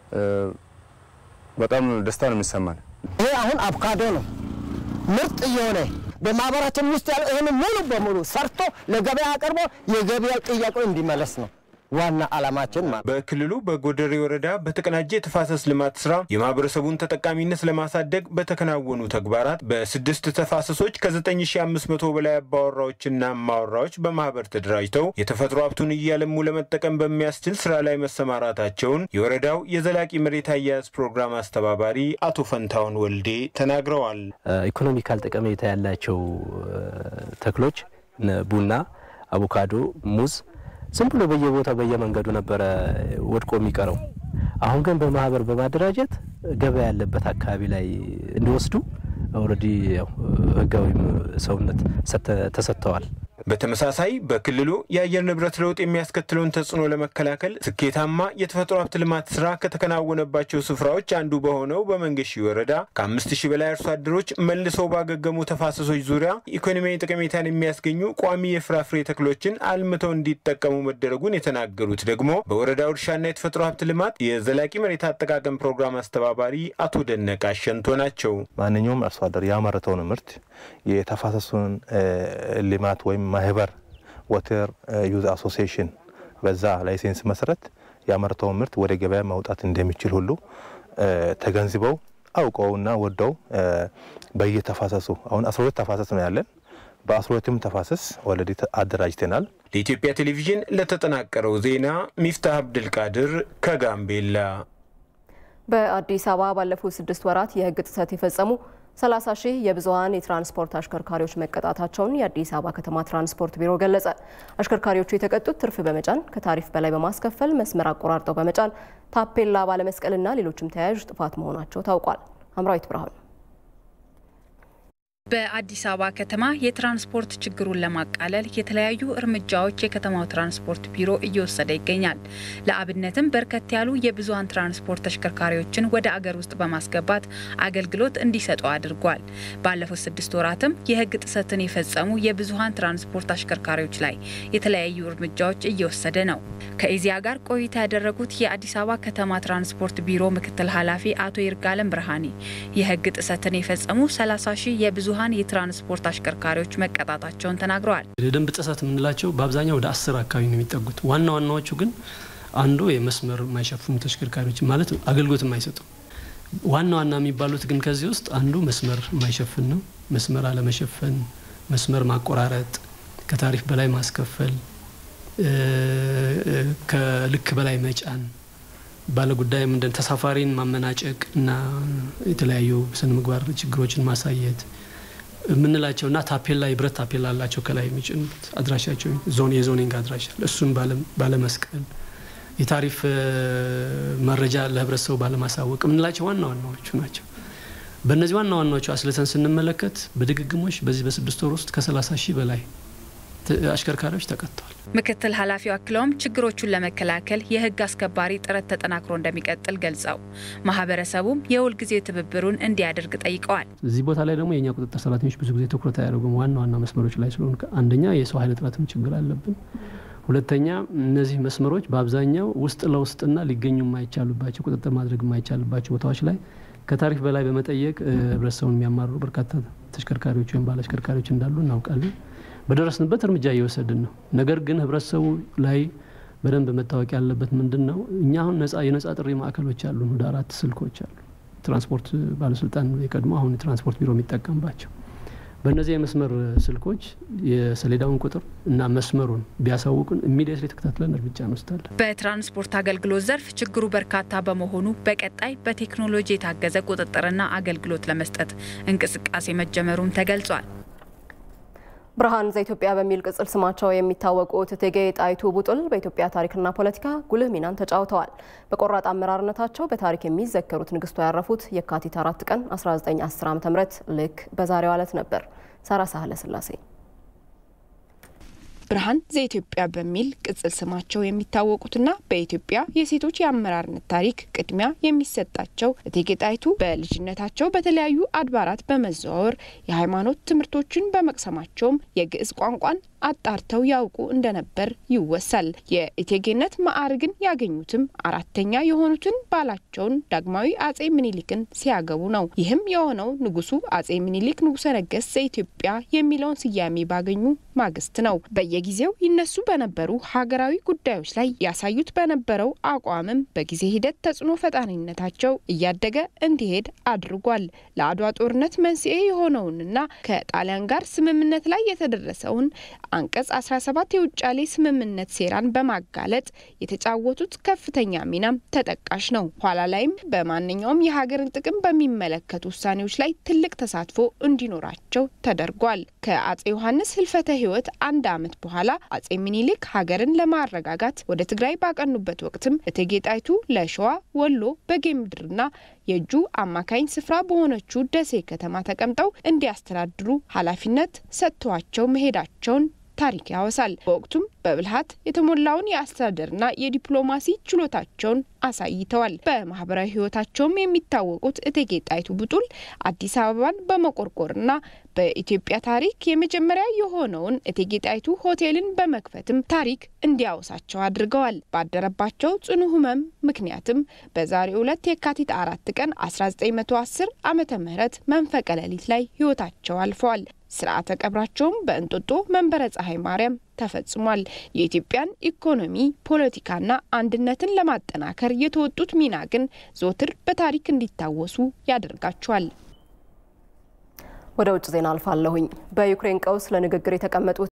በጣም ደስታ ነው የሚሰማን። ይሄ አሁን አቮካዶ ነው ምርጥ እየሆነ በማህበራችን ውስጥ ያለው ይህን ሙሉ በሙሉ ሰርቶ ለገበያ አቅርቦ የገበያ ጥያቄው እንዲመለስ ነው ዋና ዓላማችን ማለት። በክልሉ በጎደሬ ወረዳ በተቀናጀ የተፋሰስ ልማት ስራ የማህበረሰቡን ተጠቃሚነት ለማሳደግ በተከናወኑ ተግባራት በስድስት ተፋሰሶች ከ9500 በላይ አባወራዎችና እማወራዎች በማህበር ተደራጅተው የተፈጥሮ ሀብቱን እያለሙ ለመጠቀም በሚያስችል ስራ ላይ መሰማራታቸውን የወረዳው የዘላቂ መሬት አያያዝ ፕሮግራም አስተባባሪ አቶ ፈንታውን ወልዴ ተናግረዋል። ኢኮኖሚካል ጠቀሜታ ያላቸው ተክሎች ቡና፣ አቮካዶ፣ ሙዝ ዝም ብሎ በየቦታው በየመንገዱ ነበረ ወድቆ የሚቀረው። አሁን ግን በማህበር በማደራጀት ገበያ ያለበት አካባቢ ላይ እንዲወስዱ ኦልሬዲ ህጋዊ ሰውነት ተሰጥተዋል። በተመሳሳይ በክልሉ የአየር ንብረት ለውጥ የሚያስከትለውን ተጽዕኖ ለመከላከል ስኬታማ የተፈጥሮ ሀብት ልማት ስራ ከተከናወነባቸው ስፍራዎች አንዱ በሆነው በመንገሺ ወረዳ ከአምስት ሺህ በላይ አርሶ አደሮች መልሰው ባገገሙ ተፋሰሶች ዙሪያ ኢኮኖሚያዊ ጠቀሜታን የሚያስገኙ ቋሚ የፍራፍሬ ተክሎችን አልምተው እንዲጠቀሙ መደረጉን የተናገሩት ደግሞ በወረዳው እርሻና የተፈጥሮ ሀብት ልማት የዘላቂ መሬት አጠቃቀም ፕሮግራም አስተባባሪ አቶ ደነቀ አሸንቶ ናቸው። ማንኛውም አርሶ አደር ያመረተውን ምርት የተፋሰሱን ልማት ወይም ማህበር ወተር ዩዝ አሶሲዬሽን በዛ ላይሴንስ መሰረት ያመረተውን ምርት ወደ ገበያ ማውጣት እንደሚችል ሁሉ ተገንዝበው አውቀውና ወደው በየተፋሰሱ አሁን አስራ ሁለት ተፋሰስ ነው ያለን። በአስራ ሁለቱም ተፋሰስ ኦልሬዲ አደራጅተናል። ለኢትዮጵያ ቴሌቪዥን ለተጠናቀረው ዜና ሚፍታህ አብድልቃድር ከጋምቤላ። በአዲስ አበባ ባለፉት ስድስት ወራት የህግ ጥሰት የፈጸሙ 30 ሺህ የብዙሀን የትራንስፖርት አሽከርካሪዎች መቀጣታቸውን የአዲስ አበባ ከተማ ትራንስፖርት ቢሮ ገለጸ። አሽከርካሪዎቹ የተቀጡት ትርፍ በመጫን ከታሪፍ በላይ በማስከፈል መስመር አቆራርጠው በመጫን ታፔላ ባለመስቀልና ሌሎችም ተያያዥ ጥፋት መሆናቸው ታውቋል። አምራዊት ብርሃኑ በአዲስ አበባ ከተማ የትራንስፖርት ችግሩን ለማቃለል የተለያዩ እርምጃዎች የከተማው ትራንስፖርት ቢሮ እየወሰደ ይገኛል። ለአብነትም በርከት ያሉ የብዙሀን ትራንስፖርት ተሽከርካሪዎችን ወደ አገር ውስጥ በማስገባት አገልግሎት እንዲሰጡ አድርጓል። ባለፉት ስድስት ወራትም የህግ ጥሰትን የፈጸሙ የብዙሀን ትራንስፖርት አሽከርካሪዎች ላይ የተለያዩ እርምጃዎች እየወሰደ ነው። ከኢዚያ ጋር ቆይታ ያደረጉት የአዲስ አበባ ከተማ ትራንስፖርት ቢሮ ምክትል ኃላፊ አቶ ይርጋለም ብርሃኔ የህግ ጥሰትን የፈጸሙ 30 ሺህ የብዙ ብዙሀን የትራንስፖርት አሽከርካሪዎች መቀጣታቸውን ተናግረዋል። የደንብ ጥሰት የምንላቸው በአብዛኛው ወደ አስር አካባቢ ነው የሚጠጉት። ዋና ዋናዎቹ ግን አንዱ የመስመር የማይሸፍኑ ተሽከርካሪዎች ማለት አገልግሎት የማይሰጡ ዋና ዋና የሚባሉት ግን ከዚህ ውስጥ አንዱ መስመር የማይሸፍን ነው። መስመር አለመሸፈን፣ መስመር ማቆራረጥ፣ ከታሪፍ በላይ ማስከፈል፣ ከልክ በላይ መጫን፣ ባለጉዳይ ምንድን ተሳፋሪን ማመናጨቅ እና የተለያዩ ስነ ምግባር ችግሮችን ማሳየት የምንላቸው እና ታፔላ የብረት ታፔላ አላቸው ከላይ የሚጭኑት አድራሻቸው ዞን የዞኒንግ አድራሻ እሱን ባለመስቀል የታሪፍ መረጃ ለህብረተሰቡ ባለማሳወቅ የምንላቸው ዋና ዋናዎቹ ናቸው። በእነዚህ ዋና ዋናዎቹ አስልተን ስንመለከት በድግግሞች በዚህ በስድስት ወር ውስጥ ከ30 ሺህ በላይ አሽከርካሪዎች ተቀጥተዋል። ምክትል ኃላፊው አክለውም ችግሮቹን ለመከላከል የህግ አስከባሪ ጥረት ተጠናክሮ እንደሚቀጥል ገልጸው ማህበረሰቡም የሁል ጊዜ ትብብሩን እንዲያደርግ ጠይቀዋል። እዚህ ቦታ ላይ ደግሞ የእኛ ቁጥጥር ሰራተኞች ብዙ ጊዜ ትኩረት አያደርጉም። ዋና ዋና መስመሮች ላይ ስለሆኑ አንደኛ የሰው ኃይል እጥረትም ችግር አለብን። ሁለተኛ እነዚህ መስመሮች በአብዛኛው ውስጥ ለውስጥና ሊገኙ የማይቻሉባቸው ቁጥጥር ማድረግ የማይቻልባቸው ቦታዎች ላይ ከታሪፍ በላይ በመጠየቅ ህብረተሰቡን የሚያማርሩ በርካታ ተሽከርካሪዎች ወይም ባለ አሽከርካሪዎች እንዳሉ እናውቃለን። በደረስንበት እርምጃ እየወሰድን ነው። ነገር ግን ህብረተሰቡ ላይ በደንብ መታወቅ ያለበት ምንድን ነው፣ እኛ አሁን ነጻ የነጻ ጥሪ ማዕከሎች አሉን። ወደ አራት ስልኮች አሉ። ትራንስፖርት ባለስልጣን የቀድሞ አሁን የትራንስፖርት ቢሮ የሚጠቀምባቸው በእነዚህ የመስመር ስልኮች የሰሌዳውን ቁጥር እና መስመሩን ቢያሳውቁን ኢሚዲየትሊ ተከታትለን እርምጃ እንወስዳለን። በትራንስፖርት አገልግሎት ዘርፍ ችግሩ በርካታ በመሆኑ በቀጣይ በቴክኖሎጂ የታገዘ ቁጥጥርና አገልግሎት ለመስጠት እንቅስቃሴ መጀመሩም ተገልጿል። ብርሃን ዘኢትዮጵያ በሚል ቅጽል ስማቸው የሚታወቁት እቴጌ ጣይቱ ቡጥል በኢትዮጵያ ታሪክና ፖለቲካ ጉልህ ሚናን ተጫውተዋል። በቆራጥ አመራርነታቸው በታሪክ የሚዘከሩት ንግስቷ ያረፉት የካቲት አራት ቀን 1910 ዓ ም ልክ በዛሬው ዕለት ነበር። ሳራ ሳህለ ስላሴ ብርሃን ዘኢትዮጵያ በሚል ቅጽል ስማቸው የሚታወቁትና በኢትዮጵያ የሴቶች የአመራርነት ታሪክ ቅድሚያ የሚሰጣቸው እቴጌ ጣይቱ በልጅነታቸው በተለያዩ አድባራት በመዘዋወር የሃይማኖት ትምህርቶችን በመቅሰማቸውም የግዕዝ ቋንቋን አጣርተው ያውቁ እንደነበር ይወሳል። የእቴጌነት ማዕርግን ያገኙትም አራተኛ የሆኑትን ባላቸውን ዳግማዊ አጼ ምኒልክን ሲያገቡ ነው። ይህም የሆነው ንጉሱ አጼ ምኒልክ ንጉሰ ነገስት ዘኢትዮጵያ የሚለውን ስያሜ ባገኙ ማግስት ነው። በየጊዜው ይነሱ በነበሩ ሀገራዊ ጉዳዮች ላይ ያሳዩት በነበረው አቋምም በጊዜ ሂደት ተጽዕኖ ፈጣሪነታቸው እያደገ እንዲሄድ አድርጓል። ለአድዋ ጦርነት መንስኤ የሆነውንና ከጣሊያን ጋር ስምምነት ላይ የተደረሰውን አንቀጽ 17 የውጫሌ ስምምነት ሴራን በማጋለጥ የተጫወቱት ከፍተኛ ሚናም ተጠቃሽ ነው። ኋላ ላይም በማንኛውም የሀገርን ጥቅም በሚመለከቱ ውሳኔዎች ላይ ትልቅ ተሳትፎ እንዲኖራቸው ተደርጓል። ከአጼ ዮሐንስ ህልፈተ ህይወት አንድ ዓመት በኋላ አጼ ሚኒሊክ ሀገርን ለማረጋጋት ወደ ትግራይ ባቀኑበት ወቅትም እቴጌ ጣይቱ ለሸዋ፣ ወሎ፣ በጌምድርና የእጁ አማካኝ ስፍራ በሆነችው ደሴ ከተማ ተቀምጠው እንዲያስተዳድሩ ኃላፊነት ሰጥተዋቸው መሄዳቸውን ታሪክ ያወሳል። በወቅቱም በብልሃት የተሞላውን የአስተዳደርና የዲፕሎማሲ ችሎታቸውን አሳይተዋል። በማህበራዊ ህይወታቸውም የሚታወቁት እቴጌ ጣይቱ ቡጡል አዲስ አበባን በመቆርቆርና በኢትዮጵያ ታሪክ የመጀመሪያ የሆነውን እቴጌ ጣይቱ ሆቴልን በመክፈትም ታሪክ እንዲያወሳቸው አድርገዋል። ባደረባቸው ጽኑ ህመም ምክንያትም በዛሬው ዕለት የካቲት አራት ቀን 1910 ዓመተ ምህረት መንፈቀ ሌሊት ላይ ህይወታቸው አልፈዋል። ስርዓተ ቀብራቸውም በእንጦጦ መንበረ ፀሐይ ማርያም ተፈጽሟል። የኢትዮጵያን ኢኮኖሚ፣ ፖለቲካና አንድነትን ለማጠናከር የተወጡት ሚና ግን ዘወትር በታሪክ እንዲታወሱ ያደርጋቸዋል። ወደ ውጭ ዜና አልፋለሁኝ። በዩክሬን ቀውስ ለንግግር የተቀመጡት